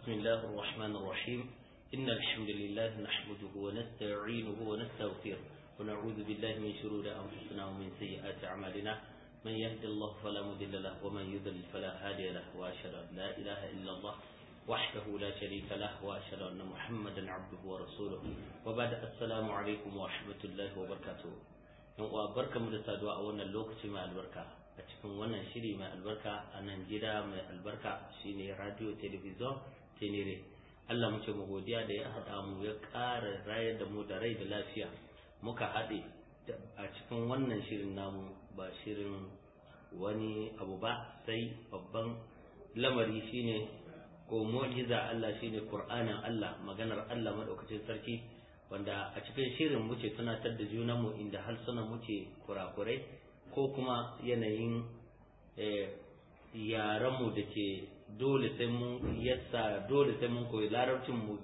بسم الله الرحمن الرحيم إن الحمد لله نحمده ونستعينه ونستغفره ونعوذ بالله من شرور أنفسنا ومن سيئات أعمالنا من يهد الله فلا مضل له ومن يضلل فلا هادي له وأشهد أن لا إله إلا الله وحده لا شريك له وأشهد أن محمدا عبده ورسوله وبعد السلام عليكم ورحمة الله وبركاته wa barka mu da saduwa a wannan lokaci mai albarka a cikin wannan shiri mai albarka a nan gida mai albarka shine radio television tenere Allah muke mu godiya da ya haɗa mu ya ƙara rayar da mu da rai da lafiya muka haɗe a cikin wannan shirin namu ba shirin wani abu ba sai babban lamari shine ko mu'jiza Allah shine Qur'anin Allah maganar Allah madaukakin sarki wanda a cikin shirin muke tunatar da junanmu inda harsunan muke kurakurai ko kuma yanayin yaranmu da ke dole sai mun yasa dole sai mun koyi larabcin mu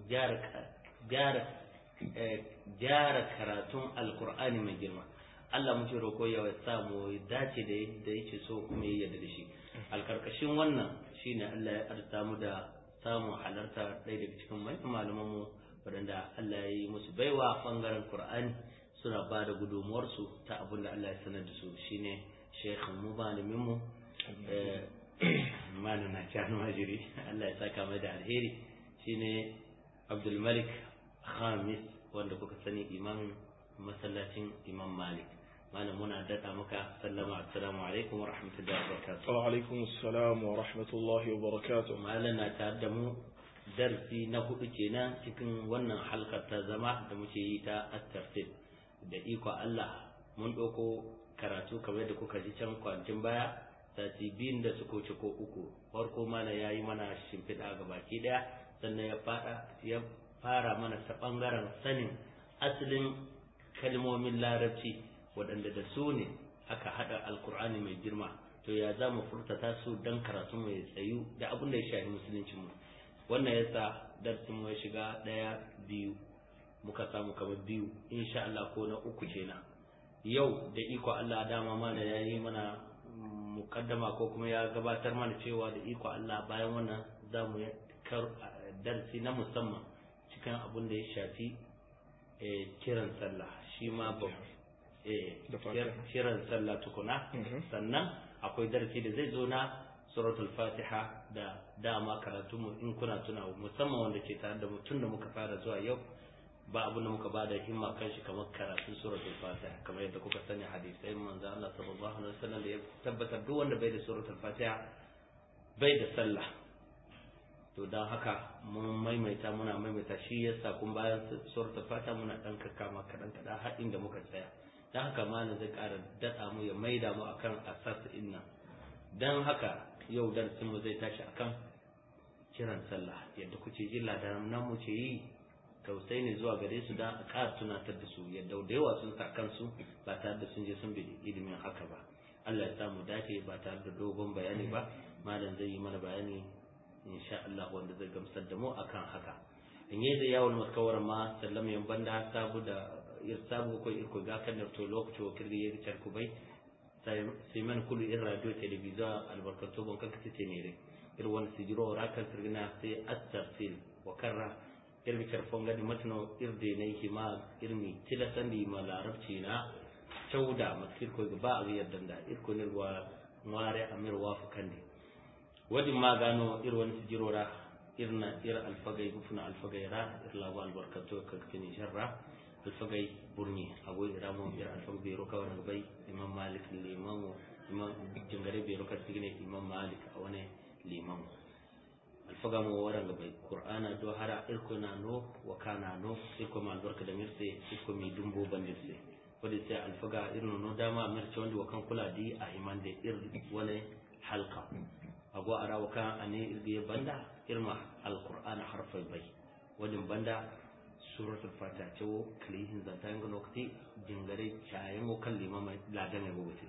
gyara karatun alkur'ani mai girma Allah muke roƙo ya sa mu dace da yadda yake so kuma ya yarda da shi alkarkashin wannan shine Allah ya arsa mu da samun halarta ɗaya daga cikin malaman mu waɗanda Allah ya yi musu baiwa ɓangaren Kur'ani suna ba da gudunmuwarsu ta abin da Allah ya sanar da su shine shekhin mu malamin mu malama Janu Majiri Allah ya saka mai da alheri shine Abdul Malik Khamis wanda kuka sani imam masallacin Imam Malik malam muna daɗa maka sallama assalamu alaikum wa rahmatullahi wa barakatuh wa alaikum assalam wa rahmatullahi wa barakatuh malam na tare da mu darsi na hudu kenan cikin wannan halkar ta zama da muke yi ta at-tafsir da iko Allah mun ɗauko karatu kamar da kuka ji can kwancin baya sati biyun da suka wuce ko uku farko mana ya yi mana shimfiɗa ga baki ɗaya sannan ya fada ya fara mana ta ɓangaren sanin asalin kalmomin larabci waɗanda da su ne aka haɗa alkur'ani mai girma to ya za mu furtata su don karatu mai tsayu da abin da ya shafi musulunci mu wannan yasa darsin mu ya shiga ɗaya biyu muka samu kamar biyu insha Allah ko na uku kenan yau da iko Allah dama mana ya yi mana mukaddama ko kuma ya gabatar mana cewa da iko Allah bayan wannan za mu darsi na musamman cikin abin da ya shafi kiran sallah shi ma kiran sallah tukuna sannan akwai darsi da zai zo na suratul fatiha da dama karatu mu in kuna tuna musamman wanda ke tare da mutum da muka fara zuwa yau ba abin da muka bada himma kan shi kamar karatun suratul fatiha kamar yadda kuka sani hadisai manzo Allah sallallahu alaihi wasallam da ya tabbatar duk wanda bai da suratul fatiha bai da sallah to dan haka mun maimaita muna maimaita shi yasa kun bayan suratul fatiha muna dan kakkama kadan kadan har inda muka tsaya dan haka malam zai ƙara dada mu ya maida mu akan asas inna dan haka yau darsin mu zai tashi akan kiran sallah yadda kuke ji ladaran nan mu ce yi tausayi ne zuwa gare su dan a ƙara tunatar da su yadda da yawa sun sa kansu ba tare da sun je sun bi ilimin haka ba Allah ya samu dace ba tare da dogon bayani ba malam zai yi mana bayani insha Allah wanda zai gamsar da mu akan haka in yi da yawon maskawar ma sallam yan banda sabu da irsabu ko irko ga kan da to lokaci wa kirgi ya ricar ku bai sai man kullu in radio television albarkatu bon kan kace ne re ir won sijiro rakan sirgina sai at-tafsil wa karra ir bi karfon gadi matno ir de ne hima irmi tilasan di ma larabci na cauda maskir ko ba a yadda da ir ko ne wa ngware amir wa fukande wadin ma gano ir won sijiro ra irna ir alfagai gufuna alfagai ra ir lawa albarkatu ka kini sharra alfagai burni ago iramo ir alfagai bero ka wani bai imam malik liman imam jingare bero ka tigine imam malik a wani liman alfaga mo waran bai qur'ana do hara irko na no wa kana no irko ma albarka da mirse irko mi dumbo bandirse wadi sai alfaga irno no dama mirce wanda wa kan kula di a imande ir wani halqa ago ara wa kan ane irge banda irma alqur'ana harfai bai wadin banda suratul fatiha ce wo kalihin zanta yanga nokti jingare chayen wo kan limama ladan ya gogote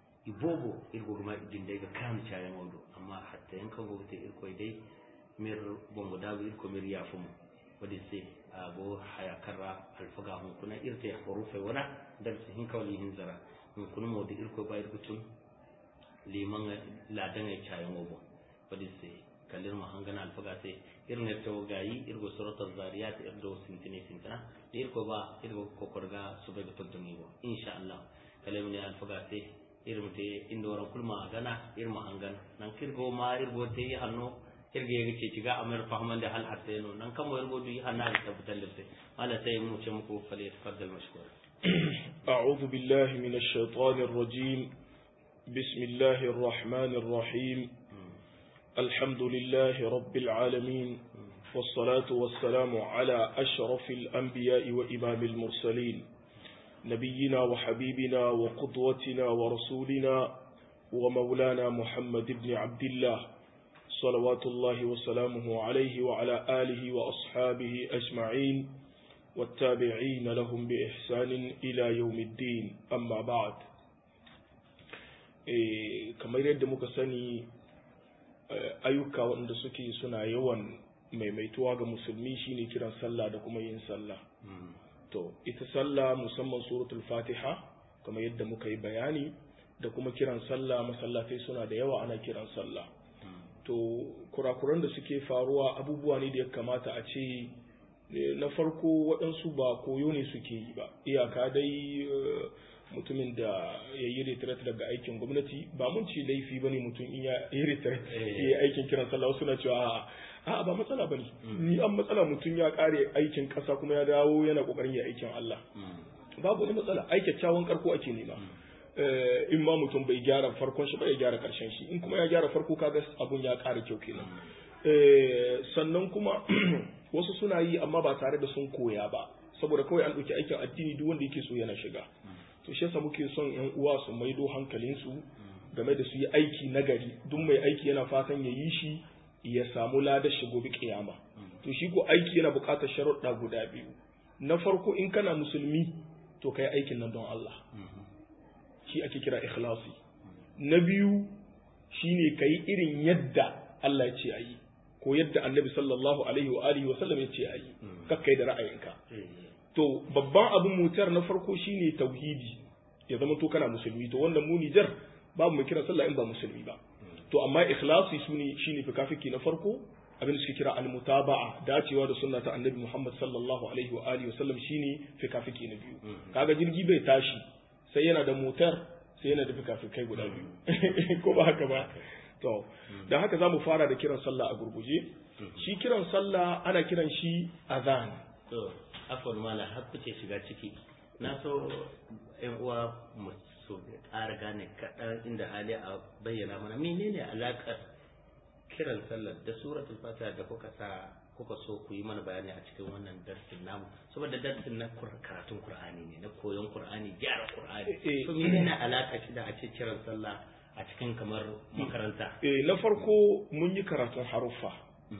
ibobo irgo ma dinde ga kan chayen wo do amma hatta yankan gogote irko dai mir bongo dawo irko mir yafumu wadi sai abo haya karra alfaga hun kuna irte hurufe wana dar su hin kawli hin zara hun kuna mo da irko ba irko tun liman ladan ya chayen wo wadi sai kalir ma hangana alfaga sai irin to gayi irgo suratul zariyat irdo sintini sintina irko ba irgo kokorga su bai to ni bo insha Allah kalamu ne alfaga te irin te indo ran kulma gana irma hangan nan kirgo ma irgo te hanno irge ga ce ciga amir fahman da hal hatta no nan kamo irgo du hanna da tabbatar da sai Allah sai mu ce muku fali tafaddal mashkur أعوذ بالله من الشيطان الرجيم بسم الله الرحمن الرحيم الحمد لله رب العالمين والصلاة والسلام على أشرف الأنبياء وإمام المرسلين نبينا وحبيبنا وقدوتنا ورسولنا ومولانا محمد بن عبد الله صلوات الله وسلامه عليه وعلى آله وأصحابه أجمعين والتابعين لهم بإحسان إلى يوم الدين أما بعد kamar yadda muka sani ayyuka wanda suke suna yawan maimaituwa ga musulmi shine kiran sallah da kuma yin sallah to ita sallah musamman suratul fatiha kamar yadda muka yi bayani da kuma kiran sallah masallatai suna da yawa ana kiran sallah to kurakuran da suke faruwa abubuwa ne da ya kamata a ce na farko waɗansu ba koyo ne suke yi ba iyaka dai mutumin da ya yi retret daga aikin gwamnati ba mun ce laifi ba ne mutum in ya yi retret ya yi aikin kiran sallah wasu na cewa a ba matsala ba ne ni an matsala mutum ya kare aikin ƙasa kuma ya dawo yana ƙoƙarin ya aikin Allah babu wani matsala ai kyakkyawan karko ake nema in ma mutum bai gyara farkon shi ba ya gyara karshen shi in kuma ya gyara farko kaga abun ya ƙara kyau kenan sannan kuma wasu suna yi amma ba tare da sun koya ba saboda kawai an ɗauki aikin addini duk wanda yake so yana shiga to shi yasa muke son yan uwa su maido hankalinsu game da su yi aiki nagari duk mai aiki yana fatan ya yi shi ya samu ladar shi gobe kiyama to shi ko aiki yana buƙatar sharuɗa guda biyu na farko in kana musulmi to kai aikin nan don Allah shi ake kira ikhlasi na biyu shine kai irin yadda Allah ya ce ayi ko yadda annabi sallallahu alaihi wa alihi wa sallam ya ce ayi kakkai da ra'ayinka to babban abin mutar na farko shine tauhidi ya zama to kana musulmi to wannan mu Nijar babu mai kira sallah in ba musulmi ba to amma ikhlasi sune shine fikafiki na farko abin da suke kira al-mutaba'a dacewa da sunna ta annabi Muhammad sallallahu alaihi wa alihi wa sallam shine fikafiki na biyu kaga jirgi bai tashi sai yana da motar sai yana da fikafikai guda biyu ko ba haka ba to da haka zamu fara da kiran sallah a gurguje shi kiran sallah ana kiran shi azan to afon mala har kuce shiga ciki na so yan uwa mu so ƙara gane kaɗan inda hali a bayyana mana menene alaƙar kiran sallar da suratul fatiha da kuka sa kuka so ku yi mana bayani a cikin wannan darsin namu saboda darsin na karatun qur'ani ne na koyon qur'ani gyara qur'ani to menene alaƙa shi da a ce kiran sallah a cikin kamar makaranta eh na farko mun yi karatun haruffa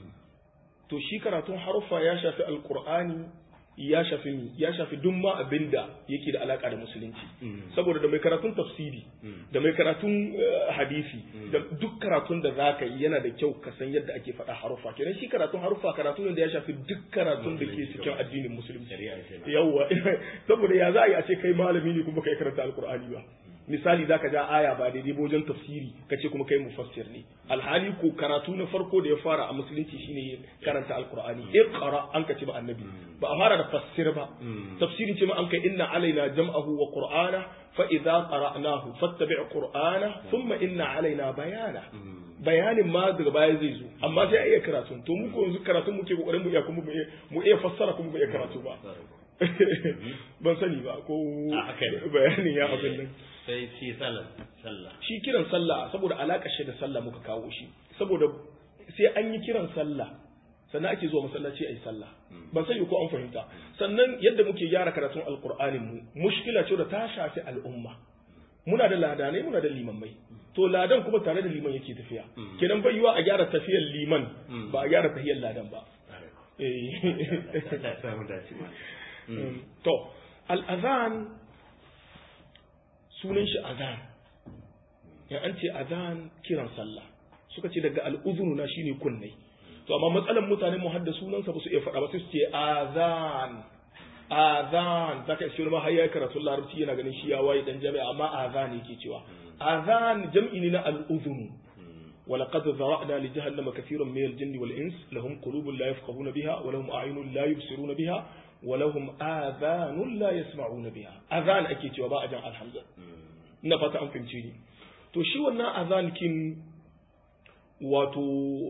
to shi karatun haruffa ya shafi alqur'ani ya shafi mi ya shafi duk ma abinda yake da alaka da musulunci saboda da mai karatun tafsiri da mai karatun hadisi da duk karatun da zaka yi yana da kyau ka san yadda ake faɗa harufa kenan shi karatun harufa karatu ne da ya shafi duk karatun da ke cikin addinin musulunci yawa saboda ya za a yi a ce kai malami ne kuma kai karanta alkur'ani ba misali zaka ja aya ba daidai ba wajen tafsiri kace kuma kai mufassir ne alhali ko karatu na farko da ya fara a musulunci shine karanta alqur'ani iqra an kace ba annabi ba a fara da fassir ba tafsirin ce ma an kai inna alaina jam'ahu wa qur'ana fa idza qara'nahu fattabi' qur'ana thumma inna alaina bayana bayanin ma daga baya zai zo amma sai a iya karatu to mu ko yanzu karatun muke kokarin mu iya kuma mu iya fassara kuma mu iya karatu ba ban sani ba ko bayanin ya abin nan sai shi sallah shi kiran sallah saboda alaƙar shi da sallah muka kawo shi saboda sai an yi kiran sallah sannan ake zuwa masallaci a yi sallah ban sani ko an fahimta sannan yadda muke gyara karatun alkur'anin mu mushkila ce da ta shafi al'umma muna da ladanai muna da limammai to ladan kuma tare da liman yake tafiya kenan bai yiwa a gyara tafiyar liman ba a gyara tafiyar ladan ba to al'azan sunan shi azan ya an ce azan kiran sallah suka ce daga al'uzunu na shine kunnai to amma matsalan mutane mu hadda sunansa ba su iya faɗa ba sai su ce azan azan zaka iske wani ma har yayi karatu larabci yana ganin shi ya waye dan jami'a amma azan yake cewa azan jam'i ne na al'uzunu ولقد ذرأنا لجهنم كثيرا من الجن والإنس لهم قلوب لا يفقهون بها ولهم أعين لا يبصرون بها ولهم آذان لا يسمعون بها أذان أكيد وباء جمع الحمزة نفت أن فهمتيني to shi wannan azan kin wato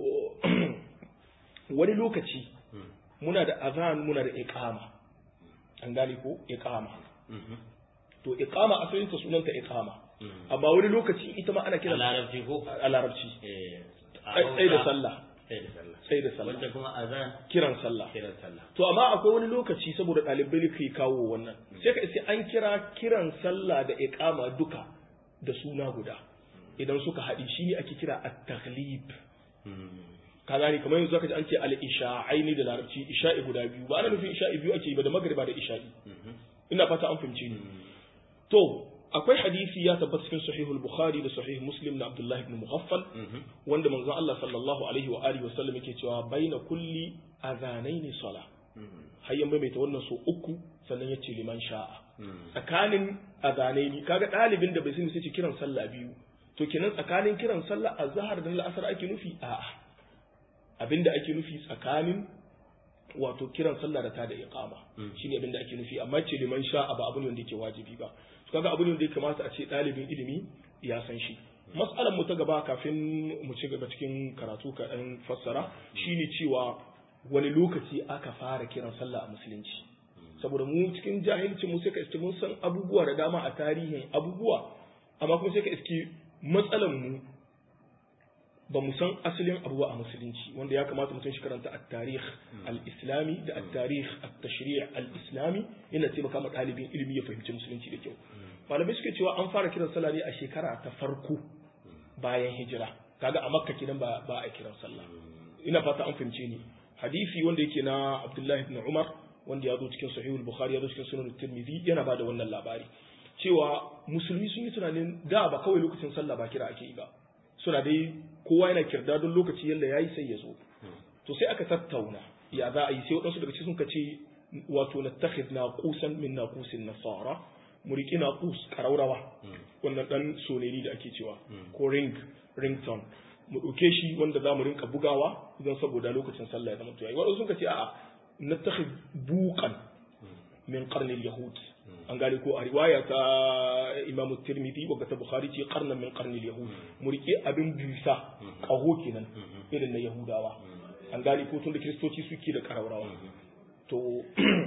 wani lokaci muna da azan muna da iqama an gane ko iqama to iqama asalin ta sunanta iqama amma wani lokaci ita ma ana kira a larabci ko a larabci eh sai da sallah sai da sallah sai da sallah wanda kuma azan kiran sallah kiran sallah to amma akwai wani lokaci saboda ɗalibai ke kawo wannan sai ka sai an kira kiran sallah da iqama duka da suna guda idan suka haɗi shi ne ake kira at-taghlib ka gani kamar yanzu zaka ji an ce al-isha'aini da larabci isha'i guda biyu ba ana nufin isha'i biyu ake yi ba da magriba da isha'i ina fata an fahimce ni to akwai hadisi ya tabbata cikin sahihul bukhari da sahih muslim na abdullahi ibn mughaffal wanda manzon Allah sallallahu alaihi wa alihi wa sallam yake cewa baina kulli adhanaini sala hayyan maimaita wannan so uku sannan yace liman sha'a tsakanin adhanaini kaga dalibin da bai sani sai ce kiran sallah biyu to kenan tsakanin kiran sallah azhar da al'asar ake nufi a'a abinda ake nufi tsakanin wato kiran sallah da ta da iqama shine abinda ake nufi amma ce liman sha'a ba abu ne wanda yake wajibi ba to kaga abu ne wanda ya kamata a ce dalibin ilimi ya san shi mas'alar mu ta gaba kafin mu ci gaba cikin karatu ka dan fassara shine cewa wani lokaci aka fara kiran sallah a musulunci saboda mu cikin jahilci mu sai ka iske mun san abubuwa da dama a tarihin abubuwa amma kuma sai ka iske matsalan mu ba mu san asalin abubuwa a musulunci wanda ya kamata mutum shi karanta at-tarikh al-islami da at-tarikh at-tashri' al-islami yana taimaka ma ɗalibin ilimi ya fahimci musulunci da kyau malamai suke cewa an fara kiran sallah ne a shekara ta farko bayan hijira kaga a makka kidan ba ba a kiran sallah ina fata an fahimce ni hadisi wanda yake na abdullahi ibn umar wanda ya zo cikin sahihul bukhari ya zo cikin sunan tirmidhi yana bada wannan labari cewa musulmi sun yi tunanin da ba kawai lokacin sallah ba kira ake yi ba suna dai kowa yana kirda don lokaci yalla yayi sai ya zo to sai aka tattauna ya za a yi sai waɗansu daga cikin suka ce wato nattakhid naqusan min naqusin nasara mu riƙi naqus karaurawa wannan dan soneri da ake cewa ko ring ringtone mu ɗauke shi wanda za mu rinka bugawa don saboda lokacin sallah ya zama to yayi waɗansu suka ce a'a nattakhid buqan min qarnil yahud an gane ko a riwaya ta imamu tirmidhi wa ta bukhari ce qarnan min qarnil yahud mu rike abin busa kaho kenan irin na yahudawa an gane ko tun da kristoci suke da karaurawa to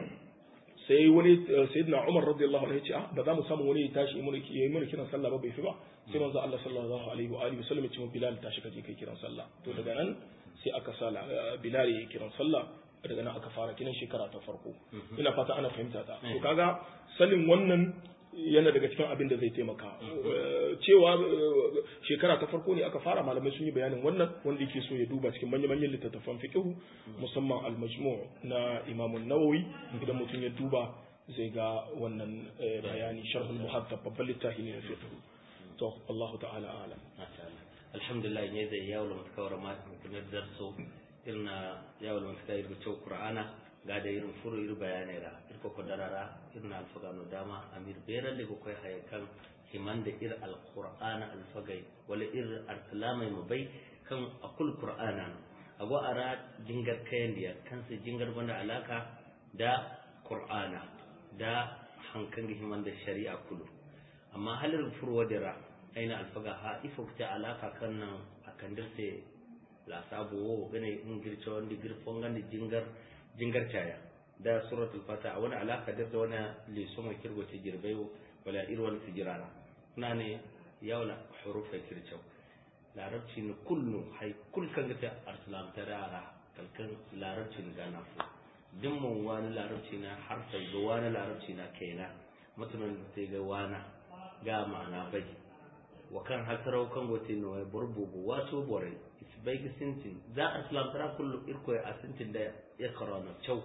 sai wani sayyidina umar radiyallahu anhu ya ce ah ba za mu samu wani ya tashi ya yi mana kiran sallah ba bai fi ba sai manzo Allah sallallahu alaihi wa alihi wasallam ya ce bilal tashi ka je kai kiran sallah to daga nan sai aka sa bilal ya yi kiran sallah daga nan aka fara kinan shekara ta farko ina fata ana fahimta ta to kaga sanin wannan yana daga cikin abin da zai taimaka cewa shekara ta farko ne aka fara malamai sun yi bayanin wannan wanda yake so ya duba cikin manya-manyan littattafan fiqh musamman al-majmu' na Imam an-Nawawi idan mutum ya duba zai ga wannan bayani sharhul muhaddab babban littafi ne na fiqh to Allah ta'ala alam alhamdulillah ne zai yawo mutkawar ma kuma darso irna yawal mafita irgo cew qur'ana gada irin furo ir bayanai ra irko ko darara irna alfagano dama amir berande ko koy hay kan himande ir alqur'ana alfagay wala ir arsalamay mo bay kan akul qur'ana ago ara jingar kayandiya kan se jingar banda alaka da qur'ana da hankan himande shari'a kulu amma halir furo wadira aina alfaga ha ifo ta alaka kan nan akan dirse la sabu wo gane in girce wanda girfon gani jingar jingar taya da suratul fata wani alaka da wani leso mai kirgo ce girbai wala irwan tijirana kuna ne yawla hurufa kirce larabci ne kullu hay kul kan ga arsalam tarara kalkan larabci ne gana fu dimmun wani larabci na harfai ga wani larabci na kaina mutumin da sai ga wana ga ma'ana bai wa kan hasarau kan gote no burbugu wato borai bai ga sintin za a islam tara kullu irko a sintin da ya karana cew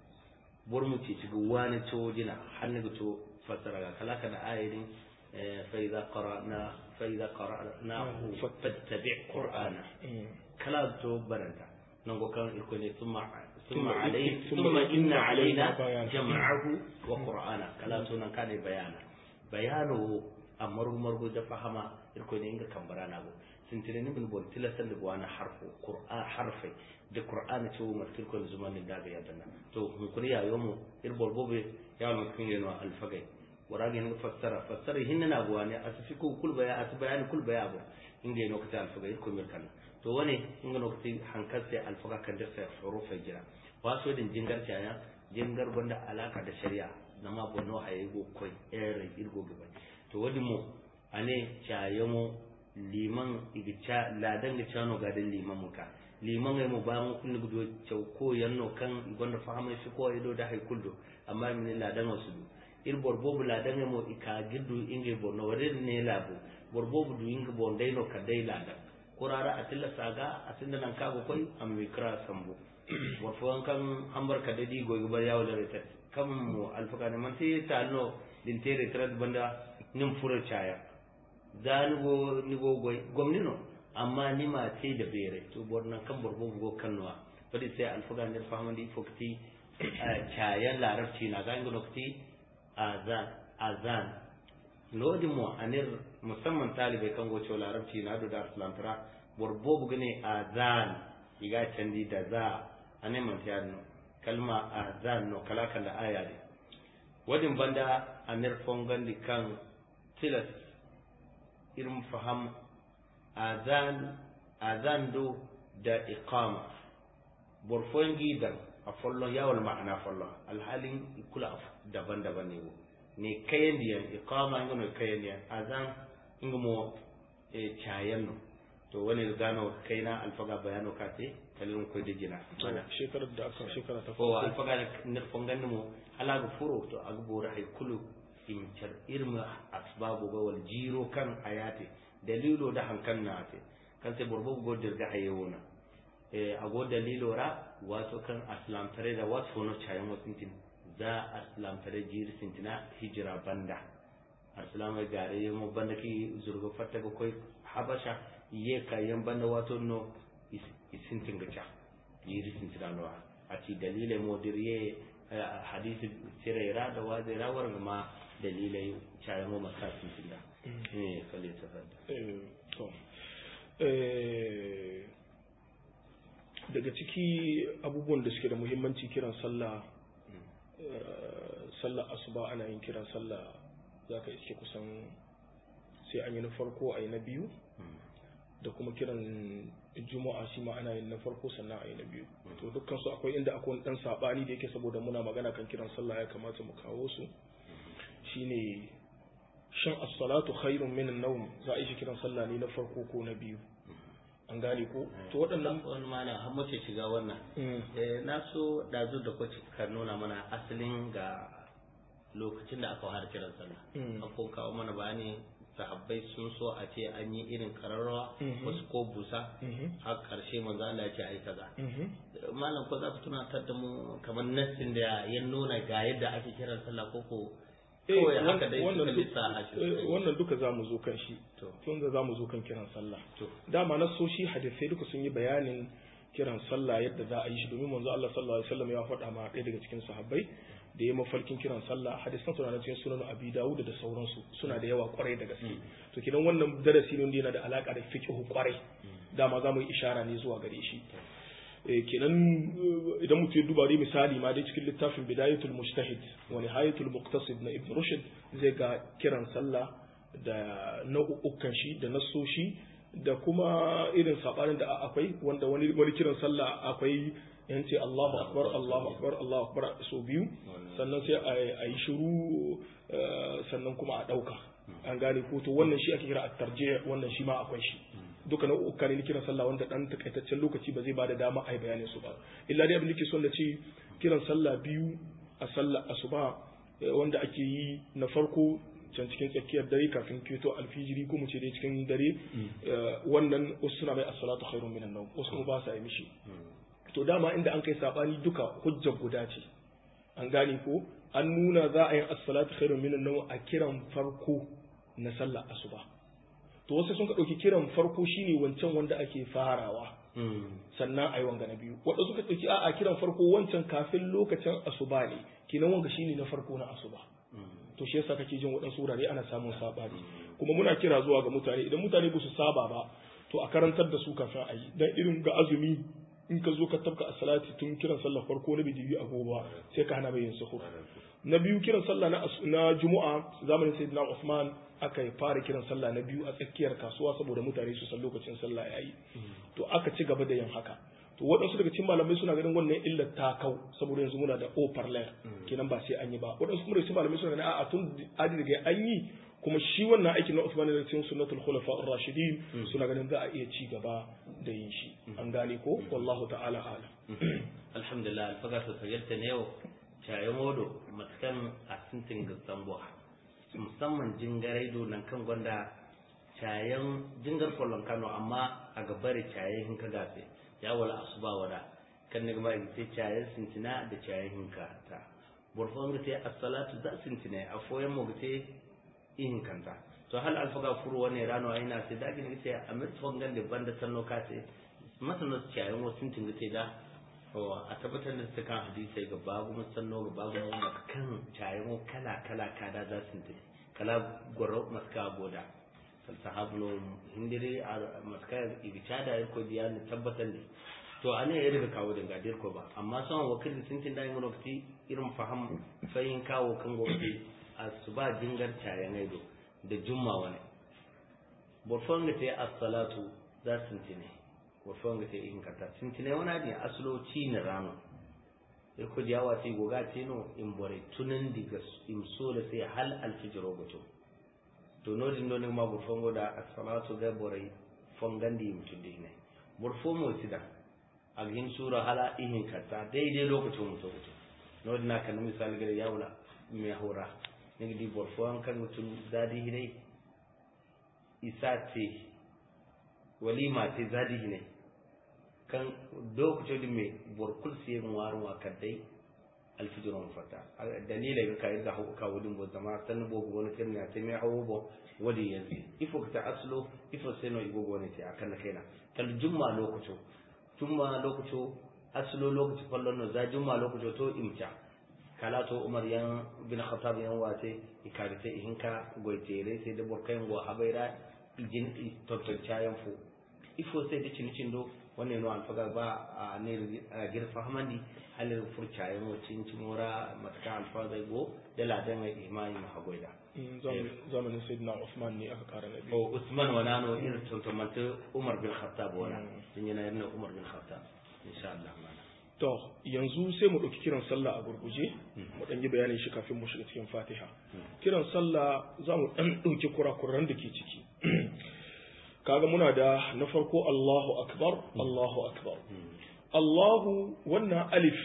bor mu ci cigu wani cew dina hannu ga to fasara ga kala kana ayatin fa idza qara'na fa idza qara'na fattabi' qur'ana kala to baranta nan go kan irko ne summa summa alayhi summa inna alaina jam'ahu wa qur'ana kala to nan kana bayana bayano amaru margo da fahama irko ne inga kambara na go sintire ni bin bon tilasan da buwana harfo qur'an harfai da qur'an ce wa martir ko zuman da ga yadda to mun kuri ya yomo ir bolbobe ya mun kun yeno alfagai warage ni fassara fassara hinna na buwani asfi ko kul baya as bayani kul baya abu inda yeno kata alfagai ko mir kan to wane inga no kati hankal sai alfaga kan da sai hurufa jira waso din jingar ya jingar gonda alaka da shari'a na ma bonno haye go koy ere irgo gaba to wadi mo ane chayamo liman igicha ladan ga chano ga dan liman muka liman ai mu ba mu kun gudo chaw ko yanno kan gonda fahama shi ko ido da hay kuldo amma min ladan wasu du ir borbobu ladan mo ika giddu inge bonno wade ne labo borbobu du inge bondai no kadai ladan kurara atilla saga asinda nan kago koy am mikra sambo warfo kan hambar kadadi goyi bar yawo da retat kam mu alfaka ne man sai talno din tere trad banda nin fura chaya da ni go ni go goy gomni no amma ni ma sai da bere to borna kan borbo go kanwa fadi sai alfaka ne famandi fokti chaya larabci na ga ingo nokti azan azan lodi mo anir musamman talibai kan goce larabci na da aslantara borbo bugane azan iga candi da za ane man no kalma azan no kala kala aya de wadin banda anir fongandi kan tilas irin faham azan azan do da iqama borfongi dan a follon yawal ma'ana follon alhalin kula daban-daban ne ne kayan diyan iqama ingono kayan diyan azan ingomo e chayan no to wani gano kaina alfaga bayano kate kalin ko da jina mana shekarar da aka shekara ta ko alfaga ne fongan mu ala ga furo to agbora hay kulu in char irma asbabu ga wal jiro kan ayate dalilo da hankan na ate kan sai borbo go dirga hayewona e ago dalilo ra wato kan aslam tare da wato no chayan wasintin za aslam tare jiri sintina hijira banda arsalama gare mo banda ki zurgo fatta ko koy habasha ye kayan banda wato no isintin gacha yiri sintina no ati dalile mo dirye hadisi sirera da wazira war ma dalilai chayan mo masa sintina eh kalle tafadda eh to eh daga ciki abubuwan da suke da muhimmanci kiran sallah sallah asuba ana yin kiran sallah za ka iske kusan sai an yi na farko a yi na biyu da kuma kiran juma'a shi ma ana yin na farko sannan a yi na biyu to dukkan su akwai inda akwai dan sabani da yake saboda muna magana kan kiran sallah ya kamata mu kawo su shine shan as-salatu khairun min an-nawm za a yi kiran sallah ne na farko ko na biyu an gane ko to waɗannan wani mana har mace shiga wannan eh na so dazu da kwaci ka nuna mana asalin ga lokacin da aka fara kiran sallah an kawo mana bayani sahabbai sun so a ce an yi irin kararrawa wasu ko busa har karshe manzo Allah ya ce ai kaza malam ko za ka tunatar da mu kamar nassin da ya nuna ga yadda ake kiran sallah ko ko kawai haka dai suka lissa a wannan duka za mu zo kan shi tun da za mu zo kan kiran sallah dama na so shi hadisai duka sun yi bayanin kiran sallah yadda za a yi shi domin manzo Allah sallallahu alaihi wasallam ya faɗa ma ɗaya daga cikin sahabbai da ya mafarkin kiran sallah hadisan suna na cikin sunan abi dawud da sauransu suna da yawa kwarai da gaske to kidan wannan darasi ne wanda yana da alaka da fiqh kwarai dama za mu yi ishara ne zuwa gare shi kenan idan mutum ya duba dai misali ma dai cikin littafin bidayatul mujtahid wa nihayatul muqtasid na ibn rushd zai ga kiran sallah da nau'ukan shi da nasoshi da kuma irin sabanin da akwai wanda wani wani kiran sallah akwai yanci Allahu akbar Allahu akbar Allahu akbar so biyu sannan sai a yi shiru sannan kuma a dauka an gane ko to wannan shi ake kira at-tarjih wannan shi ma akwai shi duka nau'uka ne kiran sallah wanda dan takaitaccen lokaci ba zai bada dama a yi bayanin su ba illa dai abin da ke son da ce kiran sallah biyu a sallah asuba wanda ake yi na farko can cikin tsakiyar dare kafin keto alfijiri ko mu ce dai cikin dare wannan wasu suna mai as-salatu khairun minan nawm wasu kuma ba sa yi mishi to dama inda an kai sabani duka hujjar guda ce an gane ko an nuna za a yi as-salatu khairun minan nawm a kiran farko na sallah asuba to wasu sun ka ɗauki kiran farko shine wancan wanda ake farawa sannan a yi wanga na biyu wadda suka ɗauki a kiran farko wancan kafin lokacin asuba ne kinan wanga shine na farko na asuba to shi yasa kake jin waɗansu wurare ana samun sabani kuma muna kira zuwa ga mutane idan mutane ba su saba ba to a karantar da su kafin a yi dan irin ga azumi in ka zo ka tabka a salati tun kiran sallar farko na bidibi a gobe sai ka hana bayin suhur na biyu kiran sallah na na juma'a zamanin sayyidina Usman aka yi fara kiran sallah na biyu a tsakiyar kasuwa saboda mutane su san lokacin sallah yayi to aka ci gaba da yin haka to waɗansu daga cikin malamai suna ganin wannan illar ta kau saboda yanzu muna da overlay kenan ba sai an yi ba waɗansu kuma daga cikin malamai suna ganin a'a tun adi daga an yi kuma shi wannan aikin na Usman da cikin sunnatul khulafa ar-rashidin suna ganin za a iya ci gaba da yin shi an gane ko wallahu ta'ala alam alhamdulillah alfaga su fayyarta ne yau caye modo matakan a sintin gasambuwa musamman jingarai nan kan gwanda cayen jingar kwallon kano amma a gabari caye hinka gafe ya wala asuba wada kan ne gaba ita cayen sintina da cayen hinka ta burfon ga te as-salatu za sintina a foyan mu ga te in kanta to hal alfaga furu wani rano aina sai da gini ce a mitfon gande banda sanno ka ce masana cayen wasu sintin ga te da a tabbatar da su kan hadisai ga babu musanno ga babu kan cayen kala kala kada za su sintina kala gwaro maska goda sahabno hindiri a maska ibicada ko biya ne tabbatar ne to ane ya daga kawo daga dir ko ba amma son wakil sun tin dai lokaci irin faham fayin kawo kan gobe a su ba jingar cayan aido da jumma wani borfon ga tayi as-salatu za su tine borfon ga tayi in kata sun tine wani ne aslo ci ne rano sai ko diyawa sai goga tino in bore tunan diga in so da sai hal alfijiro goto to nodin do ne ma borfon go da as-salatu ga bore fongandi mutundi ne borfo mo sida agin sura hala ihin kata daidai lokacin mutu mutu nodin na kan misali ga yawla mai hora ne di borfo an kan mutum zadi hire isa ce walima ce zadi hine kan lokacin da mai borkul siye warin wa kadai alfijiron fata dalila ga kai ga hauka wudin bo zama san bo go ne kin ya ce mai hawo bo wadi yanzu ifo ta aslo ifo sai no igo go ne ce akan kaina kal jumma lokacin jumma lokacin aslo lokacin fallon no za jumma lokacin to imta kala to umar yan bin khattab yan wace ikarite ihinka goitere sai da borkayen go habaira ijin tonton cayan fu ifo sai da cinicin do wannan no alfaga ba a ne gir fahmandi halin furcayen wacin cimora mataka alfaga go da ladan mai imani ma hagoida zamanin sayyidina Usman ne aka kara nabi o Usman wana no irin tonton manta Umar bin Khattab wana din yana yana Umar bin Khattab insha Allah To, yanzu sai mu ɗauki kiran sallah a gurguje, mu ɗan yi bayanin shi kafin mu shiga cikin fatiha. Kiran sallah za mu ɗan ɗauki kurakuran da ke ciki. Kaga muna da na farko Allahu Akbar, Allahu Akbar. Allahu wannan alif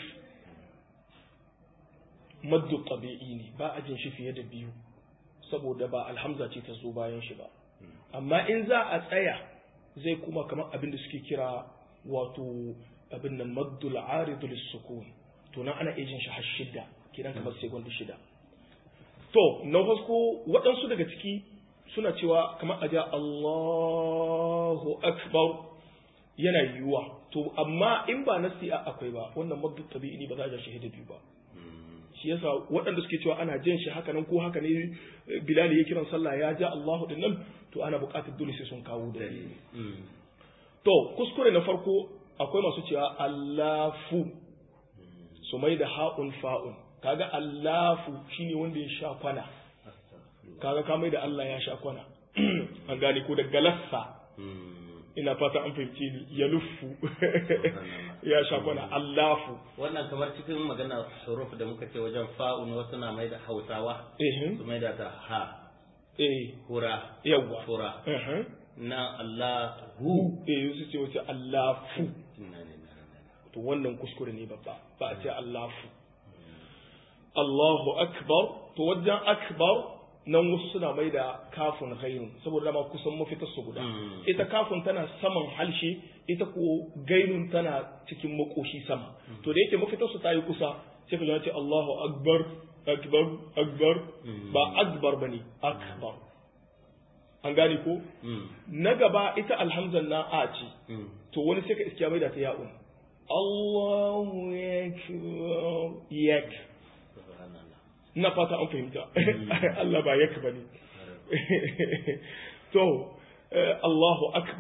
maddu tabi'i ne, ba a jin shi fiye da biyu, saboda ba alhamza ce ta zo bayan shi ba. Amma in za a tsaya zai kuma kamar abin da suke kira wato abin nan maddul aridu lissukun to nan ana ejin shi har shida kidan kamar sai gwanda shida to na farko waɗansu daga ciki suna cewa kamar aja Allahu akbar yana yiwuwa to amma in ba nasi a akwai ba wannan maddul tabi'i ba za a ja shahida biyu ba shi yasa waɗanda suke cewa ana jan shi haka nan ko haka ne Bilal ya kiran sallah ya ja Allahu din nan to ana buƙatar dole sai sun kawo dalili to kuskure na farko akwai masu cewa allafu su mai da ha'un fa'un kaga allafu shine wanda ya sha kwana kaga ka mai da Allah ya sha kwana an gane ko da galassa ina fata an fahimci ni ya luffu ya sha kwana allafu wannan kamar cikin magana huruf da muka ce wajen fa'un wasu na mai da hausawa su mai da ta ha eh hura yawa fura eh na Allah hu eh su ce wace allafu to wannan kuskure ne babba ba a ce Allahu Allahu akbar to wajen akbar nan wasu suna mai da kafin gainun saboda dama kusan mafitar su guda ita kafin tana saman halshe ita ko gainun tana cikin makoshi sama to da yake mafitar su ta yi kusa sai ka ce Allahu akbar akbar akbar ba akbar bane akbar an gane ko na gaba ita alhamzan na a ce to wani sai ka iskiya mai da ta ya'un Allahu yakbar yak na fata an fahimta Allah ba yak bane to Allahu akbar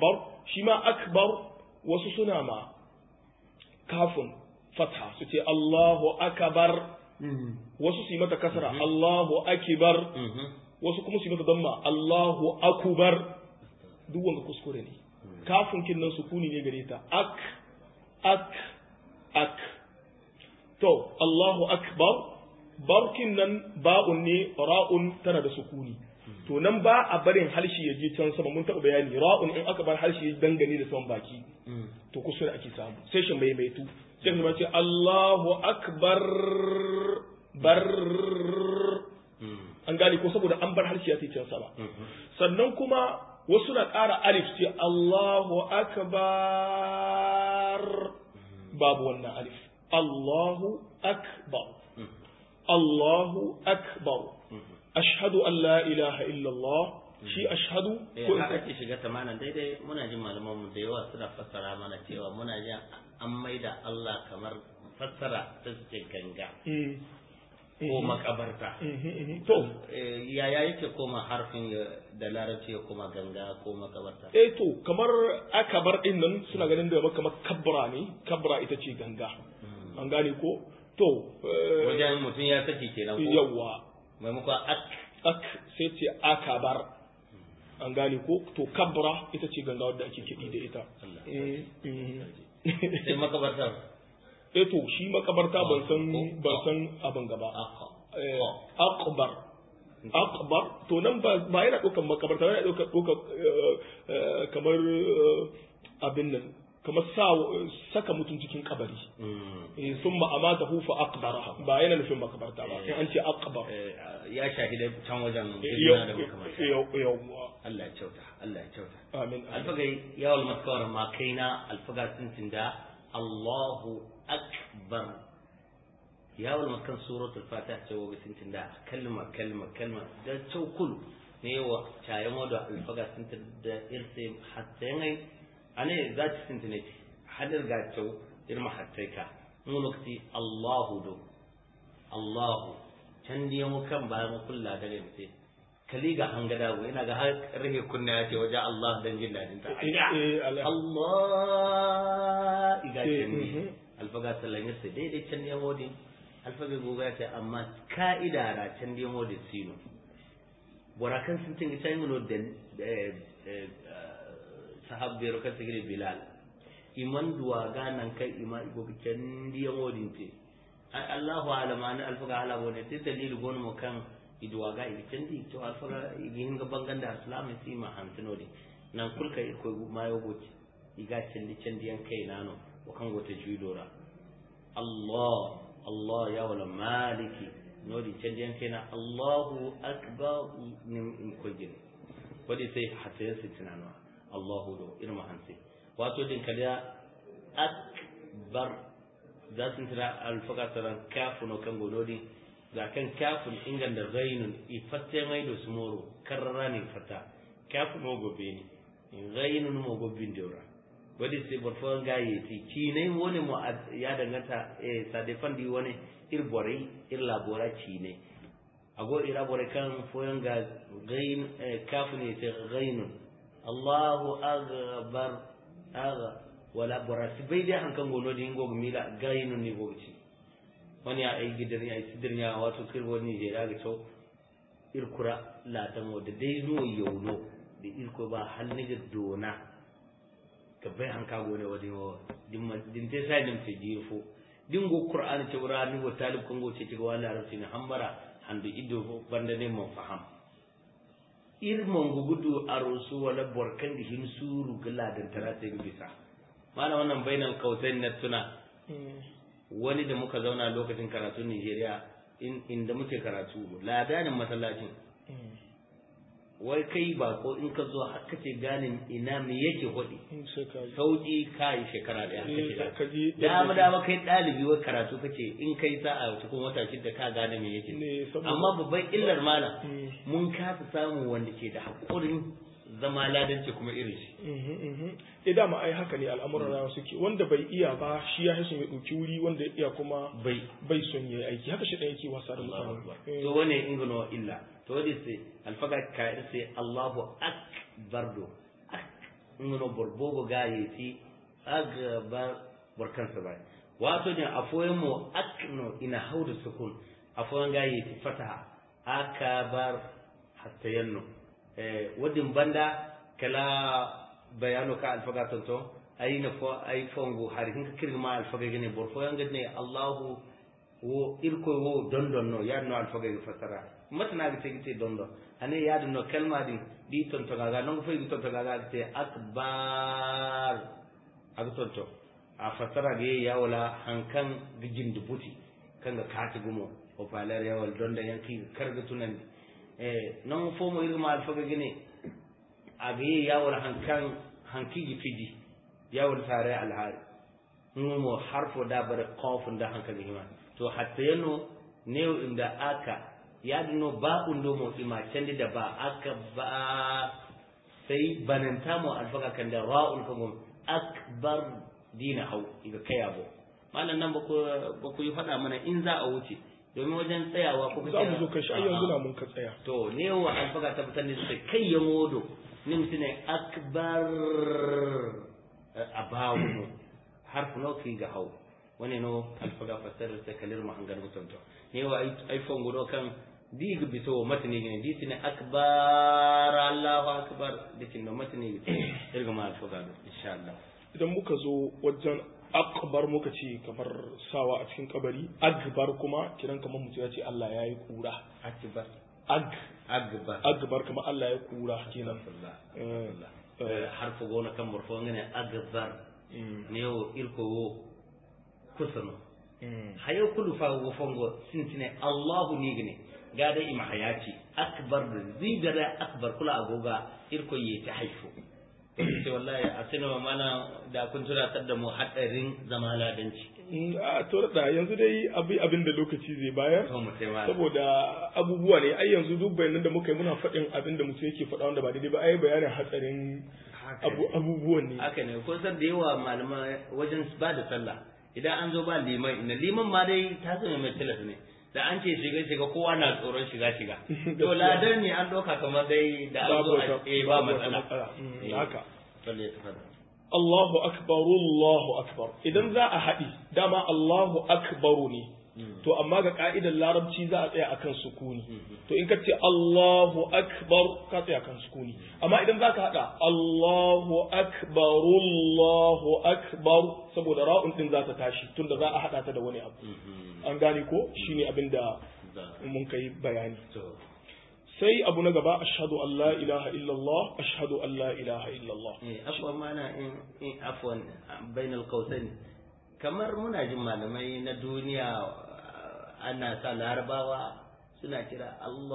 shi ma akbar wasu suna ma kafin fatha su ce Allahu akbar wasu su yi mata kasra Allahu akbar wasu kuma su yi mata damma Allahu akubar duk wanda kuskure ne kafin kin nan sukuni ne gare ta ak ak ak to Allahu akbar barkin nan ba'un ne ra'un tana da sukuni to nan ba a barin harshe ya je can sama mun taɓa bayani ra'un in aka bar harshe ya dangane da saman baki to kuskure ake samu sai shi mai mai tu sai kuma ce Allahu akbar bar an gane ko saboda an bar harshe ya ce can sama sannan kuma wasu na ƙara alif ce Allahu akbar babu wannan alif Allahu akbar Allahu akbar ashhadu an la ilaha illallah shi ashhadu eh ko in haka ake shiga tamanan daidai muna jin malaman mu da yawa suna fassara mana cewa muna jin an maida Allah kamar fassara ta ce ganga Mm. ko Mhm. makabarta Mhm, mhm. to Eh, yaya yake koma harfin ya- da larabci ya koma ganga ko makabarta eh to kamar akabar din nan suna ganin da kamar kabra ne kabra ita ce ganga an gane ko to eh, wajen mutum ya saki kenan ko yawa maimakon ak ak sai ce akabar an gane ko to kabra ita ce ganga wadda ake kiɗi da ita Allah. Eh, mhm. sai makabartar eh to shi makabarta ban san Ko- ban san abin gaba aka Eh, akbar akbar to nan ba ba yana ɗaukar makabarta yana ɗaukar ɗaukar eh, eh, kamar eh, abin nan kamar sa saka mutum cikin kabari Mm. sun ma'amata hufa akbara ba yana nufin makabarta ba in an ce akbar Eh, ya shahida can wajen yau girma da makamanta yau yau Allah ya kyauta Allah ya kyauta amin amin. alfagai yawon maskawar ma kaina alfaga sun tinda Allahu akbar yawon maskan suratul fatiha ce wa sun tinda kalma kalma kalma da caukul ne wa cayan wadda alfaga sun tinda irse hatta yanai ane za ta sun tinda hadir ga cau irma hatta ka mun lokaci Allahu do Allahu can diya mu kan bayan mu kulla da ne sai kali ga an gada go ina ga har rahe kunna ya ce waje Allah dan jin dadin ta Eh, eh, ala- Allah iga Eh, can ne mhm. alfaga sallan yasa daidai can ne modin alfaga goga ya ce amma ka'ida ra can ne modin sino borakan sun tinga can yi da eh, eh, sahabbai rokan sigiri bilal iman duwa ganan kai ima igo can diya modin te ai Allahu alama ne alfaga ala bone te dalili gon mo kan iduwa ga ibi candi to alfaga igi hinga banganda islamin si ma hantinodi nan kulka ko mayo goci iga candi candi yan kai nano o kan gota juidora Allah Allah ya wala maliki nodi candi yan kai na Allahu akbar nim in kojin wadi sai hatta su tunano Allahu do irma hansi wato din kaliya akbar za su tira alfaka tsaron kafin o kan gonodi ga kan kafin ingan da zainun ifatte mai da su moro karrara ne fata kafin o gobe ne zainun mo gobin deura wadi sai barfon gaye ti cinai wani mu ad- ya danganta eh sadefan di wani ir borai ir labora cinai ago ira borai kan foyan ga gain eh, kafin ne sai gainun Allahu akbar aga wala borasi bai dai hankan gono di ngo mila gainun ni gogci wani ya ai gidan ya sidir ya wato kirbo ni je daga to irkura la ta mo da dai no yauno da irko ba hanni ga dona ka bai hanka gone wadi wo dimma din te sai dim te jifo dingo qur'an ce wura ni go talib kongo ce ci ga wala arabci ni hambara handu iddo fo banda ne mo faham ir mongo gudu arusu wala borkan di hin suru gala dan tarata bi bisa mana wannan bainal kautain na tuna Mm. wani da muka zauna lokacin karatu Nigeria in inda muke karatu ladanin masallacin Mm. wai kai ba ko in ka zo har kace ganin ina me yake hodi Mm, sai ka yi. sauki kai shekara daya Eh, kake ka ji da dama dama kai dalibi wai karatu kace in kai sa'a cikin wata shida ka gane me yake Ne, saboda- amma babban illar malam Mm. mun kasa samu wanda ke da hakurin zama ladanci kuma irin shi Mhm, mhm. Eh dama ai haka ne al'amuran rayuwa suke wanda bai iya ba shi ya hisu ya ɗauki wuri wanda ya iya kuma bai bai son ya yi aiki haka shi ɗan yake wasa da Allahu mutane akbar Eh, to wane ingano illa to wadi sai alfaga ka sai Allahu akbar do ngono borbogo ga yeti agbar borkansa bai wato ne afoyen mu akno ina hauda sukun afoyen ga yeti fataha akabar hatta yanno eh wadin banda kala bayano ka alfaga tonto ayina fo ay fongo har hinka kirma alfaga gene bor fo yanga ne Allahu wo irko wo dondon no ya no alfaga ga fasara matna ga tegi dondon ane ya no kalma din di tonto ga non fo di tonto ga ga te akbar aga tonto a fasara ga ya wala hankan gijin dubuti kanga kati gumo o falar ya wal donda yanki karga tunan eh non fo mo irma alfaga gene aga ya wala hankan hanki fiji yawon tare alhari mu harfo da bare qafun da hankali hima to hatta yano ne inda aka ya dino ba undo mo ima candi da ba aka ba sai bananta mu alfaka kan da ra'un kan akbar dina hau iga kaya bo malam nan ba ku yi faɗa mana in za a wuce domin wajen tsayawa ko za mu zo kai shi yanzu na mun ka tsaya to ne wa alfaka tabbatar da sai kai ya modo ne mutune akbar a bawo harfu no ki ga hau wani no alfaga fasar ta kalir ma hangar mutum to ne wa iphone gudo kan dig bito matni ne di sine akbar allahu akbar dikin no matni irga ma alfaga do insha Allah idan muka zo wajen akbar muka ce kamar sawa a cikin kabari akbar kuma kiran kamar mutum ya ce Allah ya yi kura akbar ag akbar akbar kamar Allah ya kura kenan harfu gona kan murfo ngene akbar ne o irko wo kusano hayo kulu fa wo fongo sintine Allahu ni gane gada ima hayati akbar zibara akbar kula agoga irko yi ta haifu sai wallahi a sinima mana da kun tunatar da mu hadarin zama ladanci a to da yanzu dai abi abin da lokaci zai bayar to mu sai ma saboda abubuwa ne ai yanzu duk bayanan da muka yi muna faɗin abin da mutum yake faɗa wanda ba daidai ba ai bayanin hatsarin abu abubuwan ne haka ne ko san da yawa malaman wajen ba da sallah idan an zo ba liman ina liman ma dai ta zama mai tilas ne da an ce shiga shiga kowa na tsoron shiga shiga to ladan ne an doka kamar dai da an zo a eh ba matsala haka balle ta fada Allahu akbar Allahu akbar idan za a haɗi dama Allahu akbaru ne to amma ga ka'idar larabci za a tsaya akan sukuni to in ka ce Allahu akbar ka tsaya akan sukuni amma idan za ka haɗa Allahu akbar Allahu akbar saboda ra'un din za ta tashi tunda za a haɗa ta da wani abu an gane ko shine abin da mun kai bayani sai abu na gaba ashhadu an la ilaha illallah ashhadu an la ilaha illallah eh afwan mana in in afwan bainal qausain kamar muna jin malamai na duniya ana sa larabawa suna kira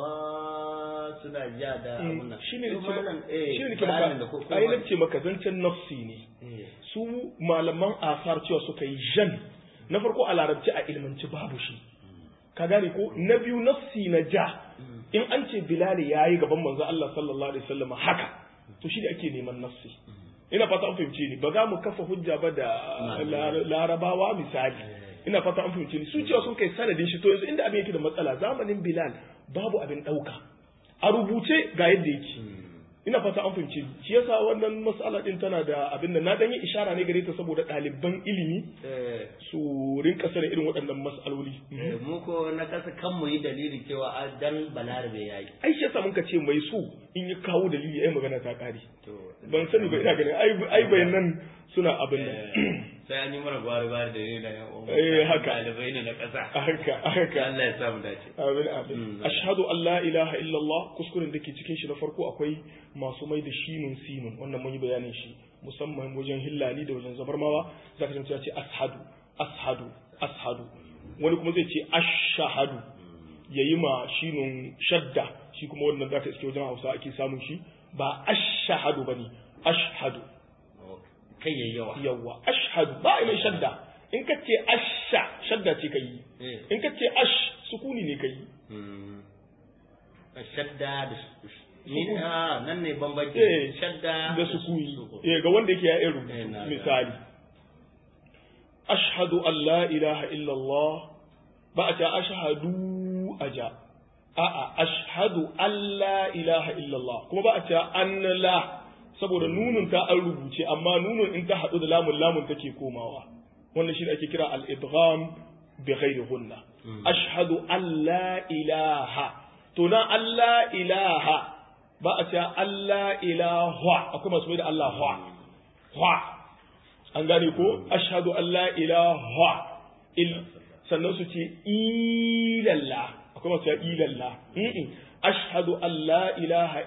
Allah suna ja da abun nan shine ne malam shine ne maka ai nace maka zancen nafsi ne su malaman asar cewa suka yi jan na farko a larabci a ilmanci babu shi ka gane ko na biyu nafsi na ja in an ce bilali ya yi gaban manzo Allah sallallahu alaihi wasallam haka to shi da ake neman nafsi ina fata an fahimce ni ba za mu kafa hujja ba da larabawa misali ina fata an fahimce ni su cewa sun kai sanadin shi to yanzu inda abin yake da matsala zamanin bilal babu abin dauka a rubuce ga yadda yake ina fata an fahimce ni shi yasa wannan mas'ala din tana da abin da na dan yi ishara ne gare ta saboda ɗaliban ilimi su rinka sanin irin waɗannan mas'aloli mu ko na kasa kan mu yi dalili cewa a dan balarabe yayi ai shi yasa muka ce mai su in ya kawo dalili ai magana ta kare ban sani ba ina ganin ai ai bayanan suna abin nan sai an yi mana gwari gwari da ne da yan uwa eh haka ɗalibai ne na ƙasa haka haka Allah ya sa mu dace amin amin ashhadu an la ilaha illallah kuskuren da ke cikin shi na farko akwai masu mai da shinun sinun wannan mun yi bayanin shi musamman wajen hillani da wajen zabarmawa zaka ji ya ce ashadu ashadu ashadu wani kuma zai ce ashhadu yayi ma shinun shadda shi kuma wannan zaka iske wajen Hausa ake samun shi ba ashhadu bane ashhadu kai yayi yawa yawa ashhadu ba mai shadda in ka ce asha shadda ce kai in ka ce ash sukuni ne kai shadda da ni a nan ne bambanci shadda da sukuni eh ga wanda yake ya yi rubutu misali ashhadu an la ilaha illallah ba a ce ashhadu aja a'a ashhadu an la ilaha illallah kuma ba a ce an la saboda nunun ta an rubuce amma nunun in ta haɗu da lamun lamun take komawa wannan shi ake kira al-idgham bi ghairi hunna ashhadu an la ilaha to na Allah ilaha ba a cewa Allah ilaha akwai masu mai da Allah hwa hwa an gane ko ashhadu an la ilaha il sannan su ce ilalla akwai masu cewa ilalla ashhadu an la ilaha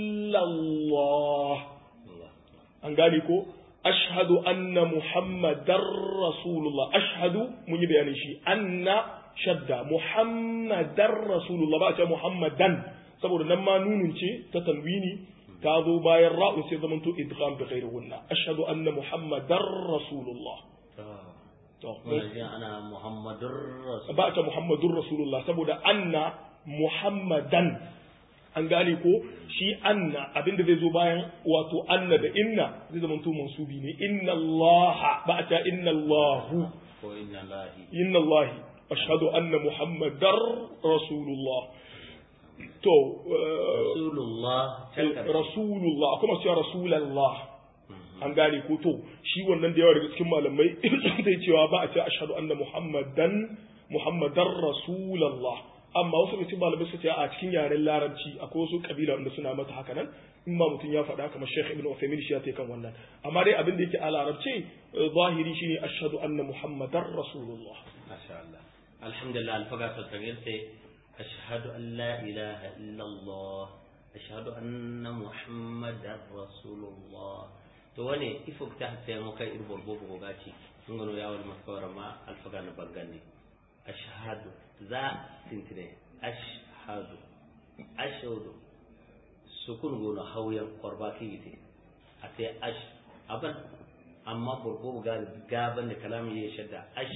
illallah an gane ko ashhadu anna muhammadar rasulullah ashhadu mun yi bayanin shi anna shadda muhammadar rasulullah ba a ce muhammadan saboda nan ma nunun ce ta tanwini ta zo bayan ra'un sai zamanto idgham bi ghairi gunna ashhadu anna muhammadar rasulullah to ana muhammadur rasul ba ta muhammadur rasulullah saboda anna muhammadan an gane ko shi anna abinda zai zo bayan wato anna da inna zai zamanto mansubi ne inna allaha ba ta inna allahu ko inna lahi inna allahi ashhadu anna muhammadar rasulullah to rasulullah rasulullah akwai masu cewa rasulallah an gane ko to shi wannan da yawa daga cikin malamai zai cewa ba a ce ashhadu anna muhammadan muhammadar rasulallah amma wasu daga cikin malamai suka ce a cikin yaren larabci akwai wasu kabila wanda suna mata haka nan in ma mutum ya faɗa kamar Sheikh Ibn Uthaymeen shi ya ta kan wannan amma dai abin da yake a larabci zahiri shine ashhadu anna muhammadar rasulullah masha Allah alhamdulillah alfaga ta tagir sai أشهد أن لا إله إلا الله أشهد أن محمدا رسول الله to wane ifo ta sai mu kai irbor bobo go gaci mun gano ya wal maskawara ma alfaga na bangane ashhadu za sintine ashhadu ashhadu sukun go na hauyan korba kiyite a sai ash aban amma borbo ga gaban da kalamin ya shadda ash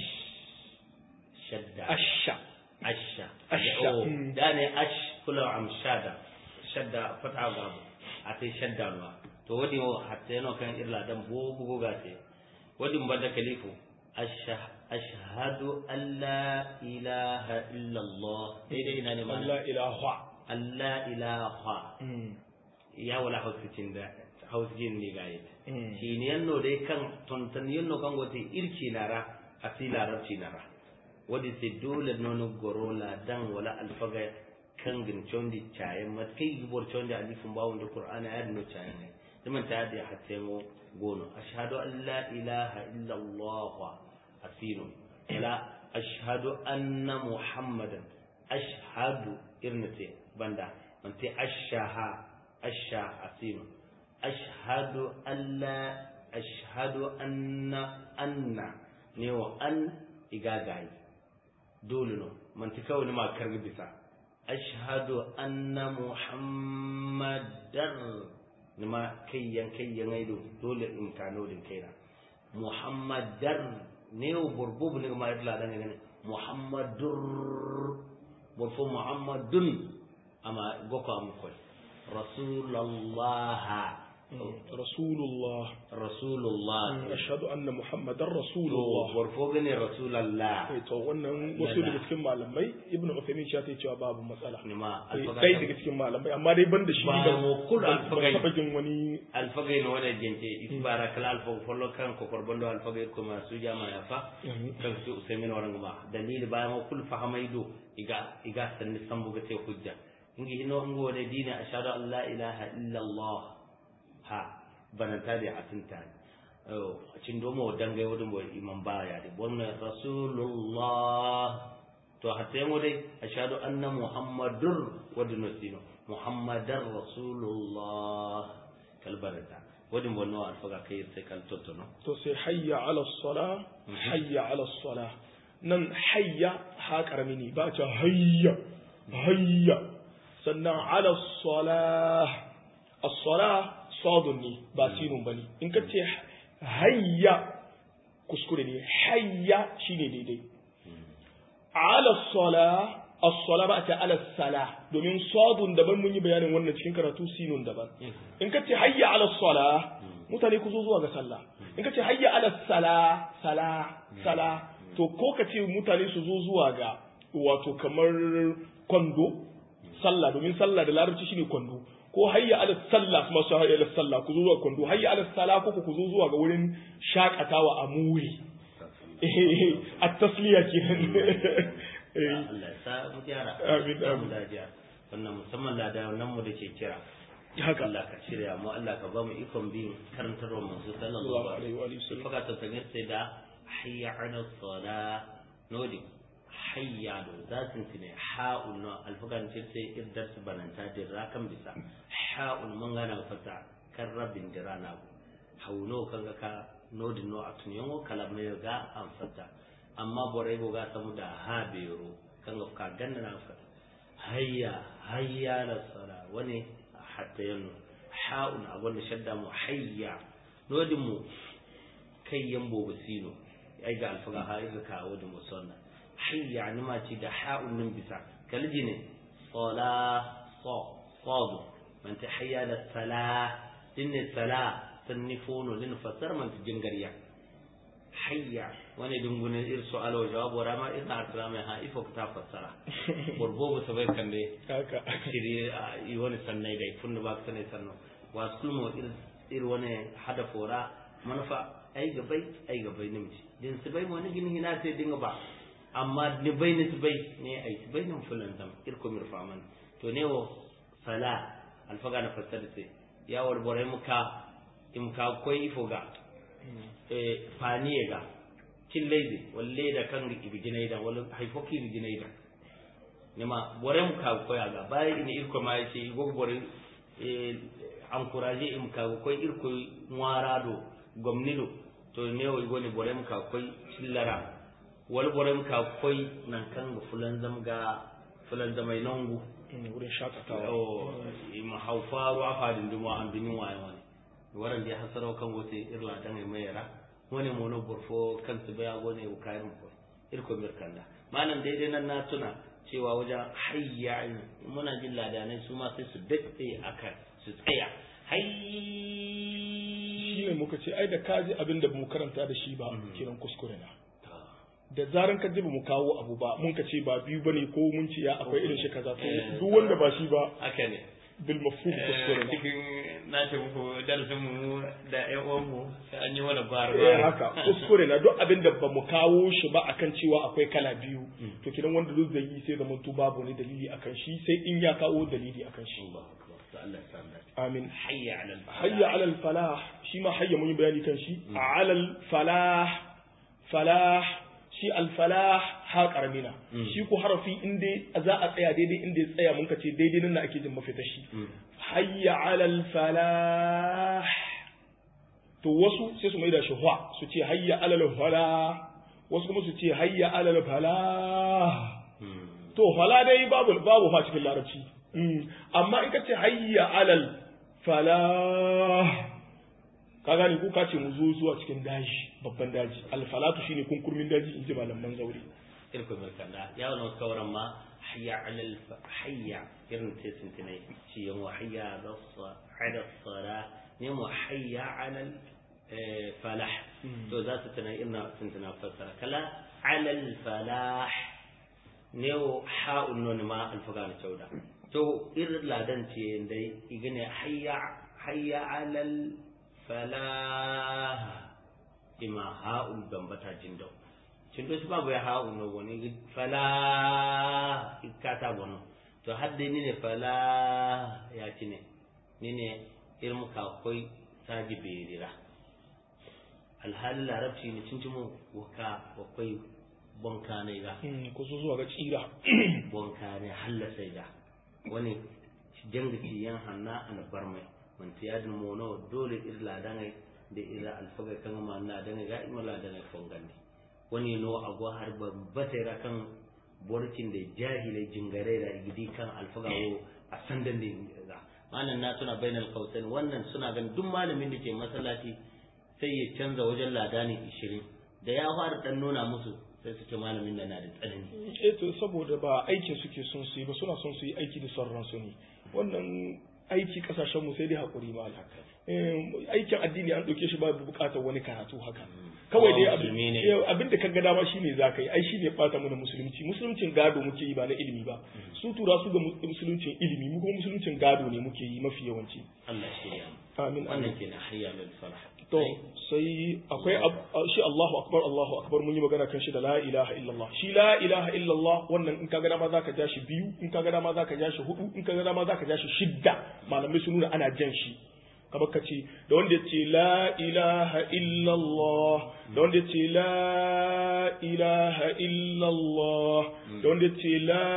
shadda asha asha Asha. oh Mm. da ne ash kula am shada shadda fata gabu a sai shadda ma to wadi mo hatta yano kan irla dan bo bugo gate wadi mo bada kalifu asha ashhadu an la ilaha illa allah daidai ina ne mana Allah ilaha allah ilaha Mm. ya wala hausicin da hausijin ne gaye Mm. shi ne yanno dai kan tontan yanno kan gote irki lara asi larabci nara wadi se dole nono gorola dan wala alfaga kan gin chondi chaye mat kai gibor chondi alifun bawon da qur'ana ya no chaye ne zaman ta da hatta mo gono ashhadu an la ilaha illa allah asinu la ashhadu anna muhammadan ashhadu irnate banda mante ashaha asha asinu ashhadu an la ashhadu anna anna ne wa an igagayi dole no manti kawai ma karbi bisa ashhadu anna muhammadar nima kayyan kayyan aido dole in kano din kaina muhammadar ne wa burbubu ne ma yadda dan ne muhammadur burfu muhammadun amma goko am koy rasulullah rasulullah rasulullah ashhadu anna muhammadar to rasulullah burfu gane rasulullah Eh, to wannan wasu daga cikin malamai ibnu Uthaymeen ya ce cewa babu matsala ne ma Eh, alfaga ɗaya daga cikin malamai amma dai ban da shi Ba ban mu kula ban- alfagai. ban taɓa jin wani alfagay no wona gente isbara kala alfago follo kan ko korbondo alfagay ko ma su jama ya fa kan su usaimin waran ma dalil ba ma kul fahamaido iga iga sanni sambu ga te hujja ingi hino ngo wona dina ashhadu an la ilaha illa allah ha bananta da atinta oh cin domo dangai wodun boy imam baya de bonna rasulullah to hatta yango dai ashhadu anna muhammadur wadun sino muhammadar rasulullah kalbarata wadin bonno alfaga kai sai kal tottono to sai hayya ala sala hayya ala sala nan hayya ha karami ne ba ta hayya hayya sannan ala sala as-sala sadun ne ba sinun bane in ka ce hayya kuskure ne hayya shine daidai ala sala as-sala ba ta ala sala domin sadun daban mun yi bayanin wannan cikin karatu sinun daban in ka ce hayya ala sala mutane ku zo zuwa ga sallah in ka ce hayya ala sala sala sala to ko ka ce mutane su zo zuwa ga wato kamar kwando sallah domin sallah da larabci shine kwando ko hayya ala sallah kuma su hayya ala sallah ku zo zuwa kwando hayya ala sallah ko ku zo zuwa ga wurin shakatawa a muri a tasliya kenan Allah ya sa mu gyara Amin, Sa mu amin. dajiya wannan musamman ladawan nan mu da ke kira haka Allah ka shirya mu Allah ka ba mu ikon bin karantarwa manzo sallallahu sallallahu alaihi alaihi wa alihi wasallam wasallam faka ta tangir sai da hayya ala sala nodi hayya do zatin tine ha'un no alfagan ce sai iddar su bananta da rakan bisa ha'un mun gana fata kan rabbin dirana hauno kan ga ka nodi no a tunyan kalamai ga an fata amma borai go ga samu da ha bero kan ga ka ganna na fata hayya hayya la sala wani hatta yanu ha'un a gwanda shadda mu hayya nodin mu kai yambo basino ai ga alfaga ha iga kawo da musanna hayya ni ma ci da ha'un nan bisa kalji ne sala sa sadu man ta hayya la sala dinne sala sannifono lin fasar man ta jingariya hayya wani dungunin ir su'ala wa jawab wa rama ina asra mai ha ifo ta fassara borbo ba sabai kan dai haka shiri a yi wani sannai dai funda ba ka sanai sanno wa sulmo ir ir wani hada fora manufa ai gabai ai gabai nimci din su bai wani gini hina sai dinga ba amma ni bai ni su bai ne ai su bai nan fulan dam ir ko mirfa man to ne wo sala alfaga na fassara sai ya warbore muka imka koi ifoga e faniye ga cilleyde walle da kan ibijinayda walla hay fokki ibijinayda nema borem ka koyaga bayi ina irko ma yace igo bore e encourager im ka koy irko ngwarado gomnido to newo igoni borem ka koy cillara wal borem ka koy nan kan fulan zamga fulan zamai nongu wurin shakatawa o ima hawfaru afadin duma an binin waye wani waran da hasaro kan wote irla dan mai yara wani mono burfo kan su baya gone u kayan ko irko mirkanda malam daidai nan na tuna cewa wajen hayya muna jin ladanai su ma sai su daɗe akan su tsaya hayy shine muka ce ai da kaji abin da mu karanta da shi ba kiran kuskure na da zaran ka ji ba mu kawo abu ba mun ka ce ba biyu bane ko mun ce ya akwai irin shi kaza to duk wanda ba shi ba haka ne bil mafhum kuskure na cikin na ce muku darasin mu da ƴan uwan mu an yi wani bar eh haka kuskure na duk abin da ba mu kawo shi ba akan cewa akwai kala biyu to kidan wanda duk zai yi sai zaman to babu ne dalili akan shi sai in ya kawo dalili akan shi Allah ya san amin hayya ala hayya alal falah shi ma hayya mun yi bayani kan shi alal falah falah shi al falah ha karamina shi ko harafi inda za a tsaya daidai inda ya tsaya mun ka ce daidai nan na ake jin mafita shi hayya alal falah to wasu sai su mai da shi hwa su ce hayya alal falah wasu kuma su ce hayya alal falah to fala dai babu babu fa cikin larabci amma in ka ce hayya alal falah ka gane ko ka ce mu zo zuwa cikin daji babban daji alfalatu shine kunkurmin daji in ji malaman zaure irko mai kanda ya wani kawaran ma hayya alal hayya irin te sintinai shi yan wa hayya da ala sala ne mu hayya alal falah to za su tana ina sintina fassara kala alal falah ne wa ha'un nun ma alfaga na cauda to irin ladan ce dai igine hayya hayya alal falah ima ha'ul gambata jindau cindo su babu ya ha'ul no woni falah ikata bono to hadde ni ne falah ya cine ni ne irmu ka koi saji berira alhali larabci ne cincimo waka wakwai bonka ne ga ko so zuwa ga tsira bonka ne hallasai ga wani jangati yan hanna an barmai man tiyadin mono dole irla dangai da ira alfaga kan ma na dangai ga imala dangai fongandi wani no agwa har babbata ra kan borkin da jahilai jingare da gidi kan alfaga wo a sandan da ga manan na tuna bainal qausain wannan suna ganin duk malamin da ke masallaci sai ya canza wajen ladani 20 da ya fara dan nuna musu sai su ce malamin da na da tsanani eh to saboda ba aikin suke son su yi ba suna son su yi aiki da son ransu ne wannan aiki kasashen mu sai dai hakuri ma aikin addini an ɗauke shi ba buƙatar wani karatu haka kawai dai Kowa abin musulmi ne. eh, abin da kaga dama shine zaka yi ai shine bata mana musulunci musuluncin gado muke yi ba na ilimi ba su tura su ga mus- musuluncin ilimi mu kuma musuluncin gado ne muke yi mafi yawanci Allah shi ya amin amin wannan kenan hayya lil falah to sai akwai ab- shi Allahu akbar Allahu akbar mun yi magana kan shi da la ilaha illallah shi la ilaha illallah wannan in kaga dama zaka ja shi biyu in kaga dama zaka ja shi hudu in kaga dama zaka ja shi shidda malamai sun nuna ana jan shi kamar ka ce da wanda ya ce la ilaha illallah da wanda ya ce la ilaha illallah da wanda ya ce la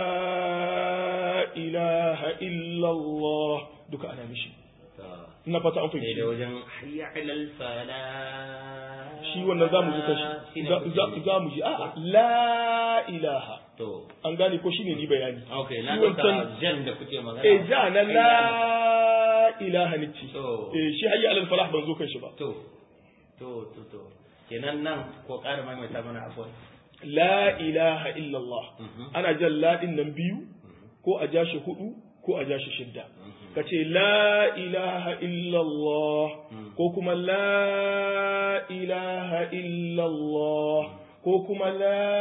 ilaha illallah duka ana mishi to ina fata an sai fahimci da wajen hayya alal falah shi wannan za mu ji kashi shine za- kuke za yi. za mu ji a la ilaha to an gane ko shine ni bayani okay na Shi dauka wancan- jan da kuke magana eh ja na Hayya la alal- ilaha ni ce To. eh shi hayya alal falah ban zo kan shi ba to to to to kenan nan ko ƙara maimaita mana akwai la ilaha illallah Mhm. ana jan la din nan biyu ko a ja shi hudu ko a ja shi shidda ka ce la ilaha illallah ko kuma la ilaha illallah ko kuma la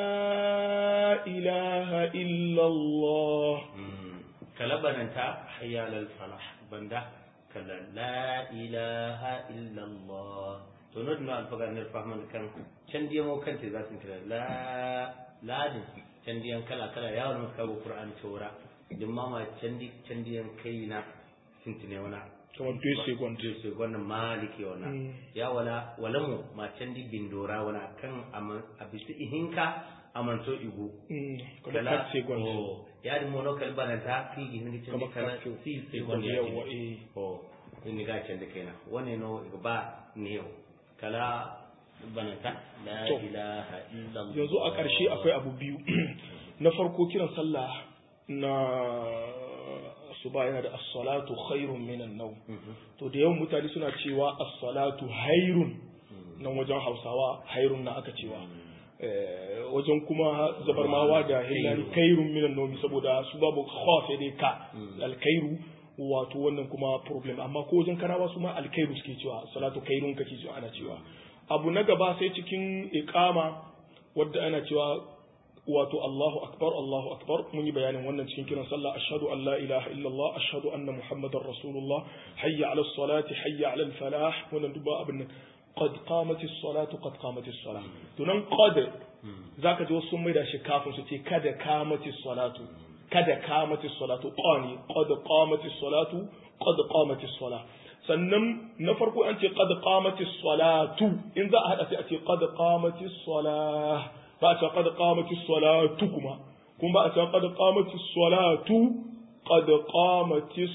ilaha illallah kalabananta hayya lal falah banda kala la ilaha illa allah to no dino alfaga ne fahman kan can diyan mo kan te za su kira la la din can diyan kala kala ya wani ka go qur'an tora din mama can di can diyan kai na sintine wana kamar 2 second Yesu wannan maliki wana Mm. ya wala wala mu ma can di bindora wana kan aman abisi ihinka amanto igu Mm, kamar 4 second oh ya di mono kal bana ta fi gi hindi kamar cin kala 4 si second second ya yawa di eh oh ni ga can da kenan wane no iga ba ne yau kala bana ta la To. ilaha illa allah yanzu a ƙarshe akwai abu biyu na farko kiran sallah na suba yana da as-salatu khairun minan nawm to da yawan mutane suna cewa as-salatu hairun nan wajen Hausawa hairun na aka cewa Eh, wajen kuma zabarmawa da hillari kairun minan nawm saboda su babu kha sai dai ka al-kairu wato wannan kuma problem amma ko wajen karawa su ma al-kairu suke cewa salatu kairun kake cewa ana cewa abu na gaba sai cikin iqama wadda ana cewa wato Allahu akbar Allahu akbar mun yi bayanin wannan cikin kiran sallah ashhadu an la ilaha illallah ashhadu anna muhammadar rasulullah hayya ala salati hayya ala falah wannan duba abin nan qad qamatis salatu qad qamatis salah to nan qad zaka ji wasu sun maida shi kafin su ce kada qamatis salatu kada qamatis salatu qani qad qamatis salatu qad qamatis salah sannan na farko an ce qad qamatis salatu in za a hada sai a ce qad qamatis salah ba a ce qad qamatis salatu kuma kuma ba a ce qad qamatis salatu qad qamatis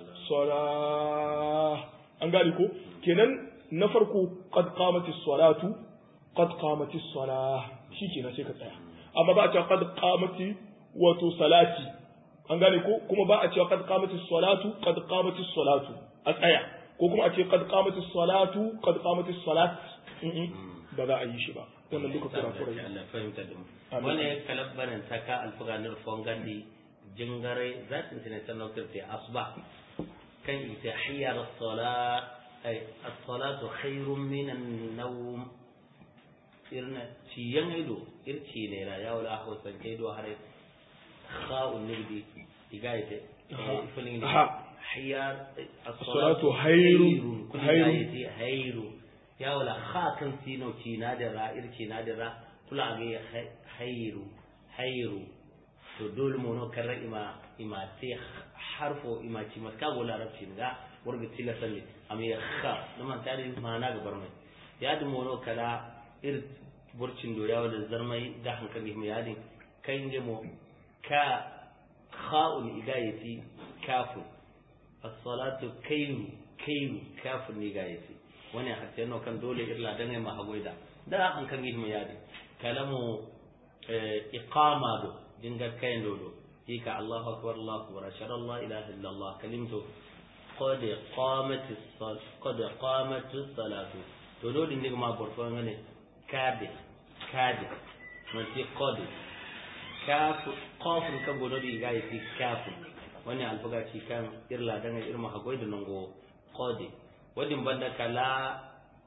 salah an gane ko kenan na farko qad qamatis salatu qad qamatis salah shikenan sai ka tsaya amma ba a ce qad qamati wato salati an gane ko kuma ba a ce qad qamatis salatu qad qamatis salatu a tsaya ko kuma a ce qad qamatis salatu qad qamatis salat Mm-mm. ba za a yi shi ba wannan duka kurakurai Allah fahimta da mu Amin. wani kalabbanin taka alfuganar fongandi jingare zatin tene tan nokirte asba kan ita hiya as-salat ay as-salatu khairun min an-nawm irna ciyan ido irci ne ra ya wala ho san kai do hare kha'un nibdi igaite Aha. ifulin Aha. hiya As-salatu khairun- kun khairun. igaite khairu ya wala kha kan sino ci na da ra irci na da ra kula ga khairu khairu to dole mu no karra ima ima sai harfo ima ci maska go larabci ga warga tila salli am ya kha man tare mana ga barmai ya du mu no kala ir burcin do yawa da zarmai da hankali mu yadin kai nge mo ka kha'un idayati kafu as-salatu kayru kayru kafu ni gayati wani hatta no kan dole irla dan ma hagoida da hankali mu yadin kalamu iqama do dinga kayan dodo hika Allahu akbar Allahu akbar ashhadu an la ilaha illa Allah kalimtu qad qamat as-salat qad qamat as-salatu to do din ma borto ngane kade kade man ti qad kaf qaf ka godo di ga yi kaf wani alfaga ci kan irla dan irma hagoy da nango qad wadin banda kala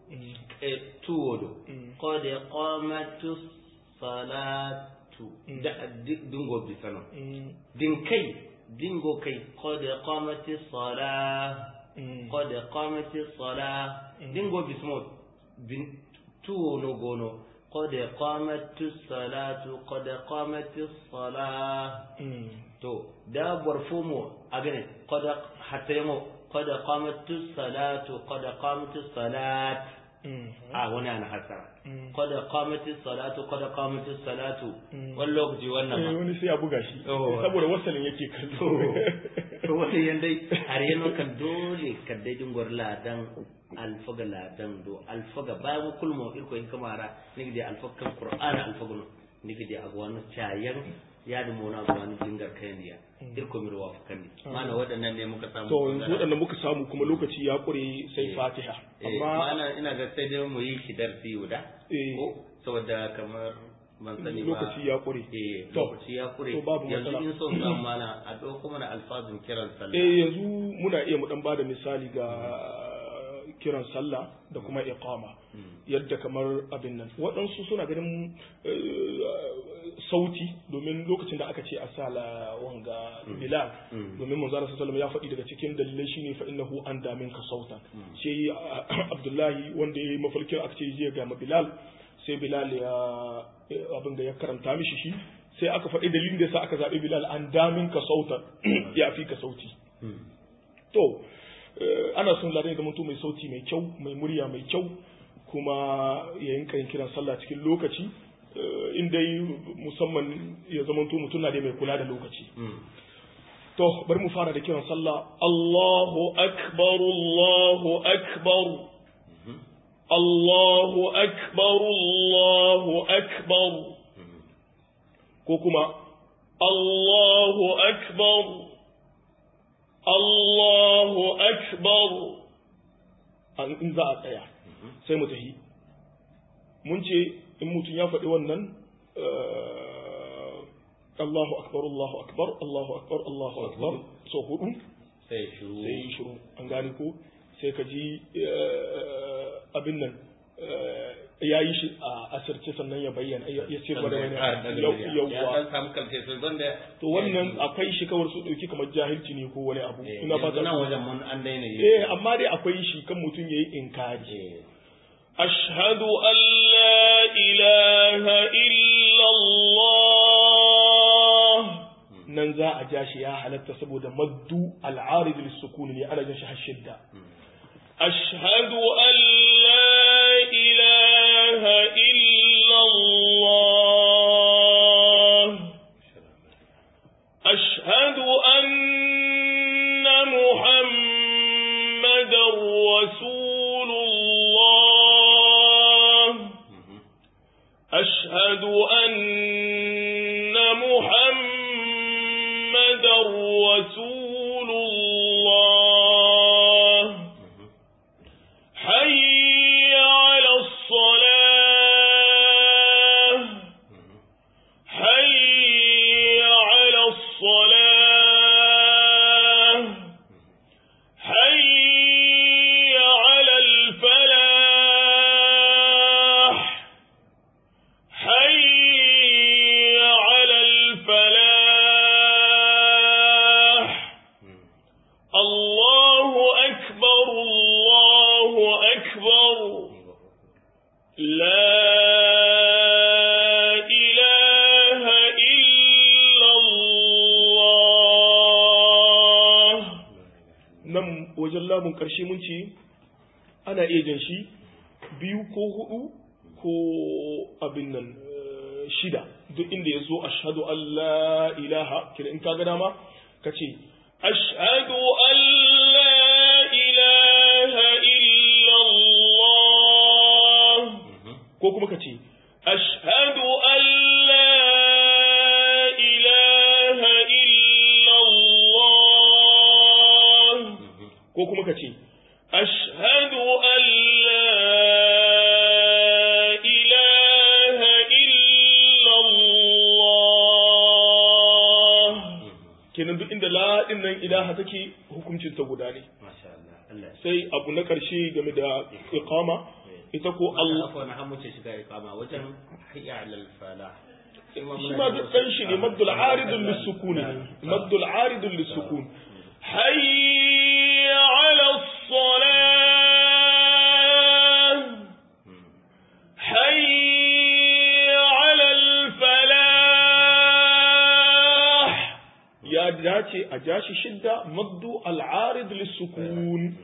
tuwodo qad qamatus salatu da dingo bisano din kai dingo kai qad qamatis salah qad qamatis salah dingo bismo bin tuwono gono qad qamatus salatu qad qamatis salah to da barfumo agane qad hatta yamo qad qamatus salatu qad qamatus salat a wani ana hasara qad qamatis salatu qad qamatis salatu wani lokaci wannan eh ma wani sai ya buga shi Oh. saboda wasalin yake kallo to wani yandai har yano kan dole kan dai dingor ladan alfaga ladan do alfaga bayan kulmo irko in kamara nigi de alfaga qur'ana alfaga no nigi de agwanu chayan ya da mona agwanu dingar kayan diya irko mi ruwa fakandi mana waɗannan ne muka samu to yanzu waɗanda muka samu kuma lokaci ya ƙure sai Eh. fatiha eh amma mana ina ga sai dai mu yi shi darsi guda Eh. ko saboda kamar ban sani ba lokaci ya ƙure eh To, lokaci ya kure to babu yanzu matsala. in son samu mana a ɗauko mana alfazin kiran sallah eh yanzu muna iya mu dan bada misali ga kiran sallah da kuma iqama yadda kamar abin nan waɗansu suna ganin eh, sauti domin lokacin da aka ce a sala wanga bilal Mm. domin manzo Allah sallallahu alaihi wasallam ya faɗi daga cikin dalilai shine fa innahu an damin ka sautan sai ah, Abdullahi wanda ya yi mafarkin aka ce je ga ma bilal sai bilal ya abin da ya karanta mishi shi sai aka faɗi dalilin da yasa aka zaɓi bilal an damin ka sautan ya fi ka sauti to eh, ana son ladan ya zama mai sauti mai kyau mai murya mai kyau kuma ya yinka yin kiran sallah cikin lokaci eh, in dai musamman ya zama mutum na dai mai kula da lokaci to bari mu fara da kiran sallah Allahu akbar Allahu akbar Allahu akbar Allahu akbar ko kuma Allahu akbar Allahu akbar an in za a tsaya sai mu tafi mun ce in mutum ya faɗi wannan eh, Allahu akbar Allahu akbar Allahu akbar Allahu akbar so hudu sai shiru sai yi shiru an gane ko sai ka ji eh, abin nan ya yi shi a asirce sannan ya bayyana ya ya ce gwada wani ya yawwa dan samu kalce sai banda to wannan akwai shi kawar su ɗauki kamar jahilci ne ko wani abu ina ina fata nan wajen mun an daina yi eh amma dai akwai shi kan mutum yayi inkari eh ashhadu an la ilaha illa Allah nan za a ja shi ya halatta saboda maddu al'arid lis-sukun ne ana jin shi har shidda ashhadu an la ilaha illa Allah أشهد أن محمدا رسول الله أشهد أن محمدا رسول الله حي على الصلاة حي على الصلاة حي على الفلاح حي على الفلاح الله أكبر الله أكبر لا إله إلا الله nan wajen lamun ƙarshe mun ce ana iya jan shi biyu ko hudu ko abin nan eh, shida duk inda ya zo ashhadu an la ilaha kira in ka ga dama ka ce ashhadu an la ilaha illallah ko kuma ka ce ashhadu an la ilaha illallah ko kuma ka ce ashhadu an la ilaha illallah kenan duk inda la din nan ilaha take hukuncin ta guda ne masha Allah Allah sai abu na ƙarshe game da iqama ita ko Allah Allah na hamu ce shiga iqama wajen hayya alal fala shi ma duk dan shi ne maddul aridul lisukun maddul aridul lisukun hayya ala salah hayya ala falah ya dace a jashi shidda maddu al arid lisukun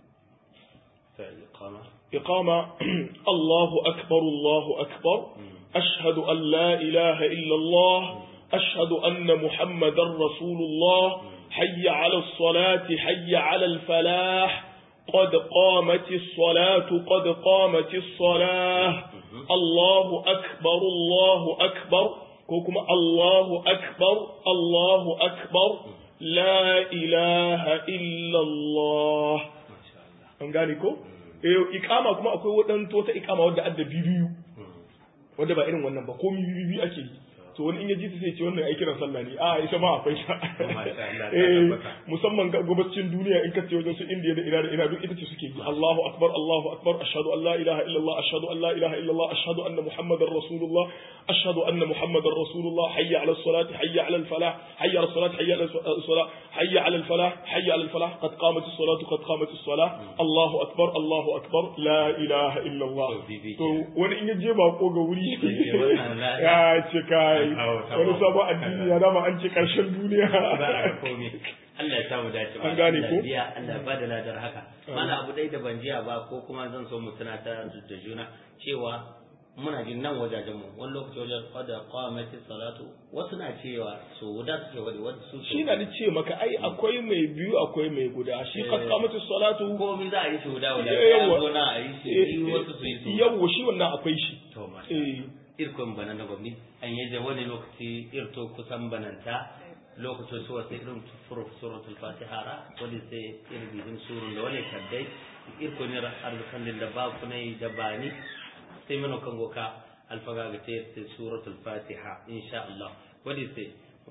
iqama إقامة الله أكبر الله أكبر أشهد أن لا إله إلا الله أشهد أن محمدا رسول الله حي على الصلاة حي على الفلاح قد قامت الصلاة قد قامت الصلاة الله أكبر الله أكبر كوكما الله أكبر الله أكبر لا إله إلا الله أنقالكم eh ikama kuma akwai wadanto wata ikama wadda adda bibiyu wadda ba irin wannan ba ko bibiyu ake yi to wani in ya ji ta sai ce wannan ai kiran sallah ne a ita ma akwai ta eh musamman ga gabacin duniya in ka ce wajen su indiya da ina da ina duk ita ce suke yi Allahu akbar Allahu akbar ashhadu an la ilaha illallah ashhadu an la ilaha illallah ashhadu anna muhammadar rasulullah ashhadu anna muhammadar rasulullah hayya ala salati hayya ala falah hayya ala salati hayya ala salah hayya ala falah hayya ala falah qad qamat as-salatu qad qamat as-salah Allahu akbar Allahu akbar la ilaha illallah to wani in ya je bako ga wuri ya ce kai wani sabon addini ya dama an ce karshen duniya Allah ya samu dace ba An gane ko? biya Allah ba da ladar haka mana abu dai da ban jiya ba ko kuma zan so mu tunata da juna cewa muna jin nan wajajen mu wani lokaci wajen qada qamati salatu wasu na cewa so guda suke wadi wasu su shi na ni ce maka ai akwai mai biyu akwai mai guda shi qad qamatu salatu komai za a yi shi guda wala Yawwa. ya zo na a yi shi biyu wasu su yi su yawa shi wannan akwai shi to ma eh irkon bana na gwamni an yi wani lokaci irto kusan bananta lokacin su wasu irin furu suratul fatiha ra wani sai irin bihin surun da wani kaddai irko ne arzikan da ba ku nai da bani sai mana kan goka alfaga ga ce sai suratul fatiha insha Allah wani sai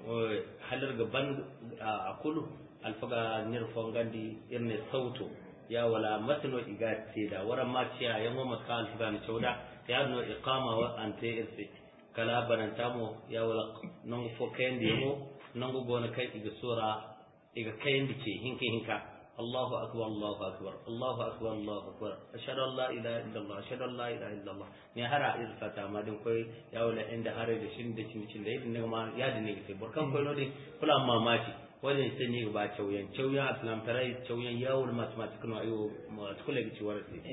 halar gaban a kulu alfaga nirfon gandi irin sauto ya wala matno iga ce da waran ma ciya yan wa matka alfaga ni chauda ya no iqama wa ante irse kala bananta mo ya wala nan fo kayan da yamo nan go gona kai iga sura iga kayan da ke hinka hinka Allahu akbar Allahu akbar Allahu akbar Allahu akbar ashhadu an la ilaha illallah ashhadu an la ilaha illallah ne hara irsa ta ma din koy ya wala inda hare da shin da cin cin da yin ma ya dinne ke burkan koy no de kula mamaki wani sai ne ba cauyan cauyan aslam tarai cauyan yawon mathematics no ayo ma tukule gi ciwar sai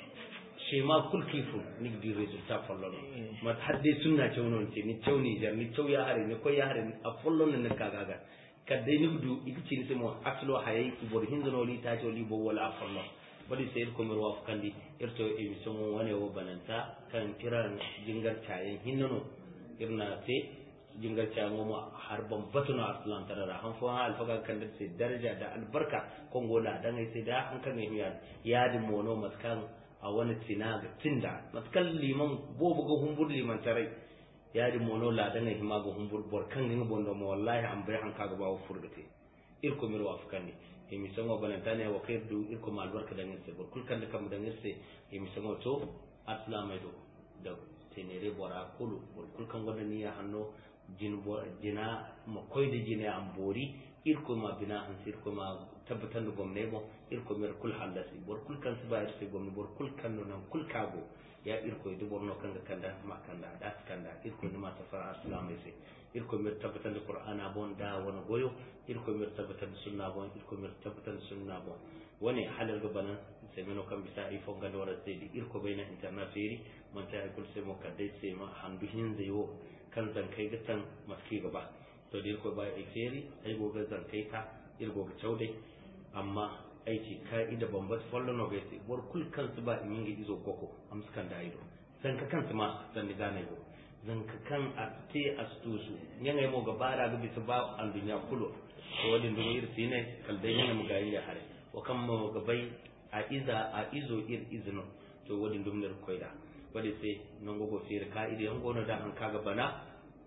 shi ma kul kifu ni di resultat follow ma hadde sunna caunon ce ni cauni jar ni cauya hare ni ko ya hare ni a follow ne ka gaga kadde ni du igci ni sai mo aslo haye ibor hindono li ta li bo wala follow bari sai ko mir waf kandi irto emission wani wo bananta kan kiran jingar tayen hinnono irna te jingar cayan mu har ban batuna aslan tarara han fo alfaga kan da sai daraja da albarka kongo la dan sai da an kan yi yadin mono maskan a wani tina ga tinda maskan liman bobu ga humbur liman tarai yadin mono la dan yi ma ga humbur bor kan ngin bondo mo wallahi an bai han kaga bawo furgate irko mir wa afkani emi sango balantane wa kaydu irko ma albarka dan sai bor kul kan da kam dan sai emi sango to aslamai do da tenere bora kulu bor kul kan gonda ni ya hanno jin jina ma koyde jine am boori irko ma bina an irko ma tabbatan da gomne bo irko mer kul hallasi bor kul kan siba irse gomne bor kul kan no nan kul kago ya irko de borno kanga kanda ma kanda da kanda irko ni ma safara aslam ese irko mer tabbatan da qur'ana bon da wona goyo irko mer tabbatan da sunna bon irko mer tabbatan da sunna bon woni halal go bana sai meno kam bisa ifo ngado wara sai irko bayna internet feri man ta kul sai mo kadai sai ma handu hin zai wo kan zankai gatan maski gaba to da ko bai feri ai goga zankai ka ir goga chaude amma aiki ka'ida bambat follow no gate bor kul kansu ba in yi izo goko am skan da ido zanka kansu ma zan diga ne go zanka kan a te astusu nyanga mo gaba da ga bisa ba an dunya kulo to wadin dum ir sine kal dai nyanga mu ga ya hare wa kam mo gabai a iza a izo ir izno to wadin dum ne koida wadi sai non gogo fere ka'ida yan gono da an kaga bana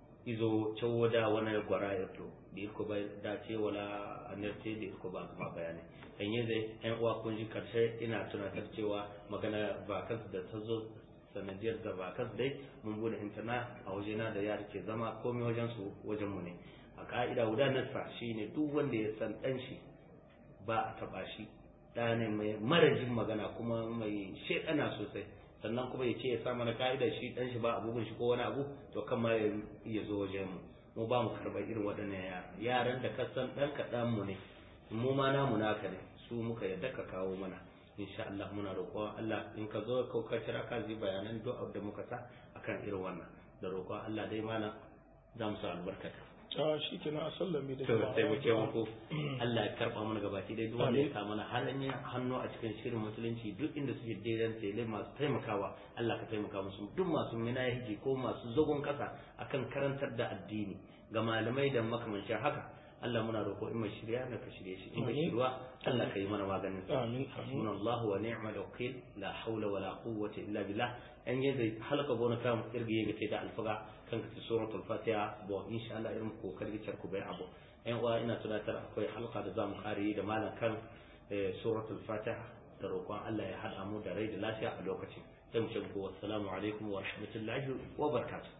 izo cewa da wani gwara ya to da irko ba da ce wala anarce da irko ba kuma bayanai kan yi zai yan uwa kun ji karshe ina tunatar cewa magana vakas da ta zo sanadiyar da vakas dai mun bude intana a wajena da yara ke zama komai wajen su wajen mu ne a ka'ida guda nasa shine duk wanda ya san dan shi ba a taba shi da ne mai marajin magana kuma mai shekana sosai sannan kuma ya ce ya sa mana ka'ida shi dan shi ba abubuwan shi ko wani abu to kan ma ya zo wajen mu mu ba mu karɓar irin waɗannan yara yaran da ka san ɗan kaɗan mu ne mu ma namu naka ne su muka yadda ka kawo mana insha Allah muna roƙon Allah in ka zo ka ka kira ka zai bayanan duk da muka sa akan irin wannan da roƙon Allah dai mana za mu sa albarkata a shi kenan a sallame da to sai mu ce muku Allah ya karba mana gabaki dai duk wanda ya sa mana halin hannu a cikin shirin musulunci duk inda suke daidan tele masu taimakawa Allah ka taimaka musu duk masu minahi ko masu zagon kasa akan karantar da addini ga malamai da makamancin haka Allah muna roƙo in mai shirya na ka shirye shi in mai shirwa Allah ka yi mana maganin sa amin hasbunallahu wa ni'mal wakil la hawla wa la quwwata illa billah an yadda halaka gona kam irgi ga da alfaga kan ka suratul fatiha bo insha Allah irin kokari ku bai abu ɗan uwa ina tunatar akwai halka da zamu kare da malam kan suratul fatiha da roƙon Allah ya haɗa mu da rai da lafiya a lokacin sai mu ce ku assalamu alaikum wa rahmatullahi wa barakatuh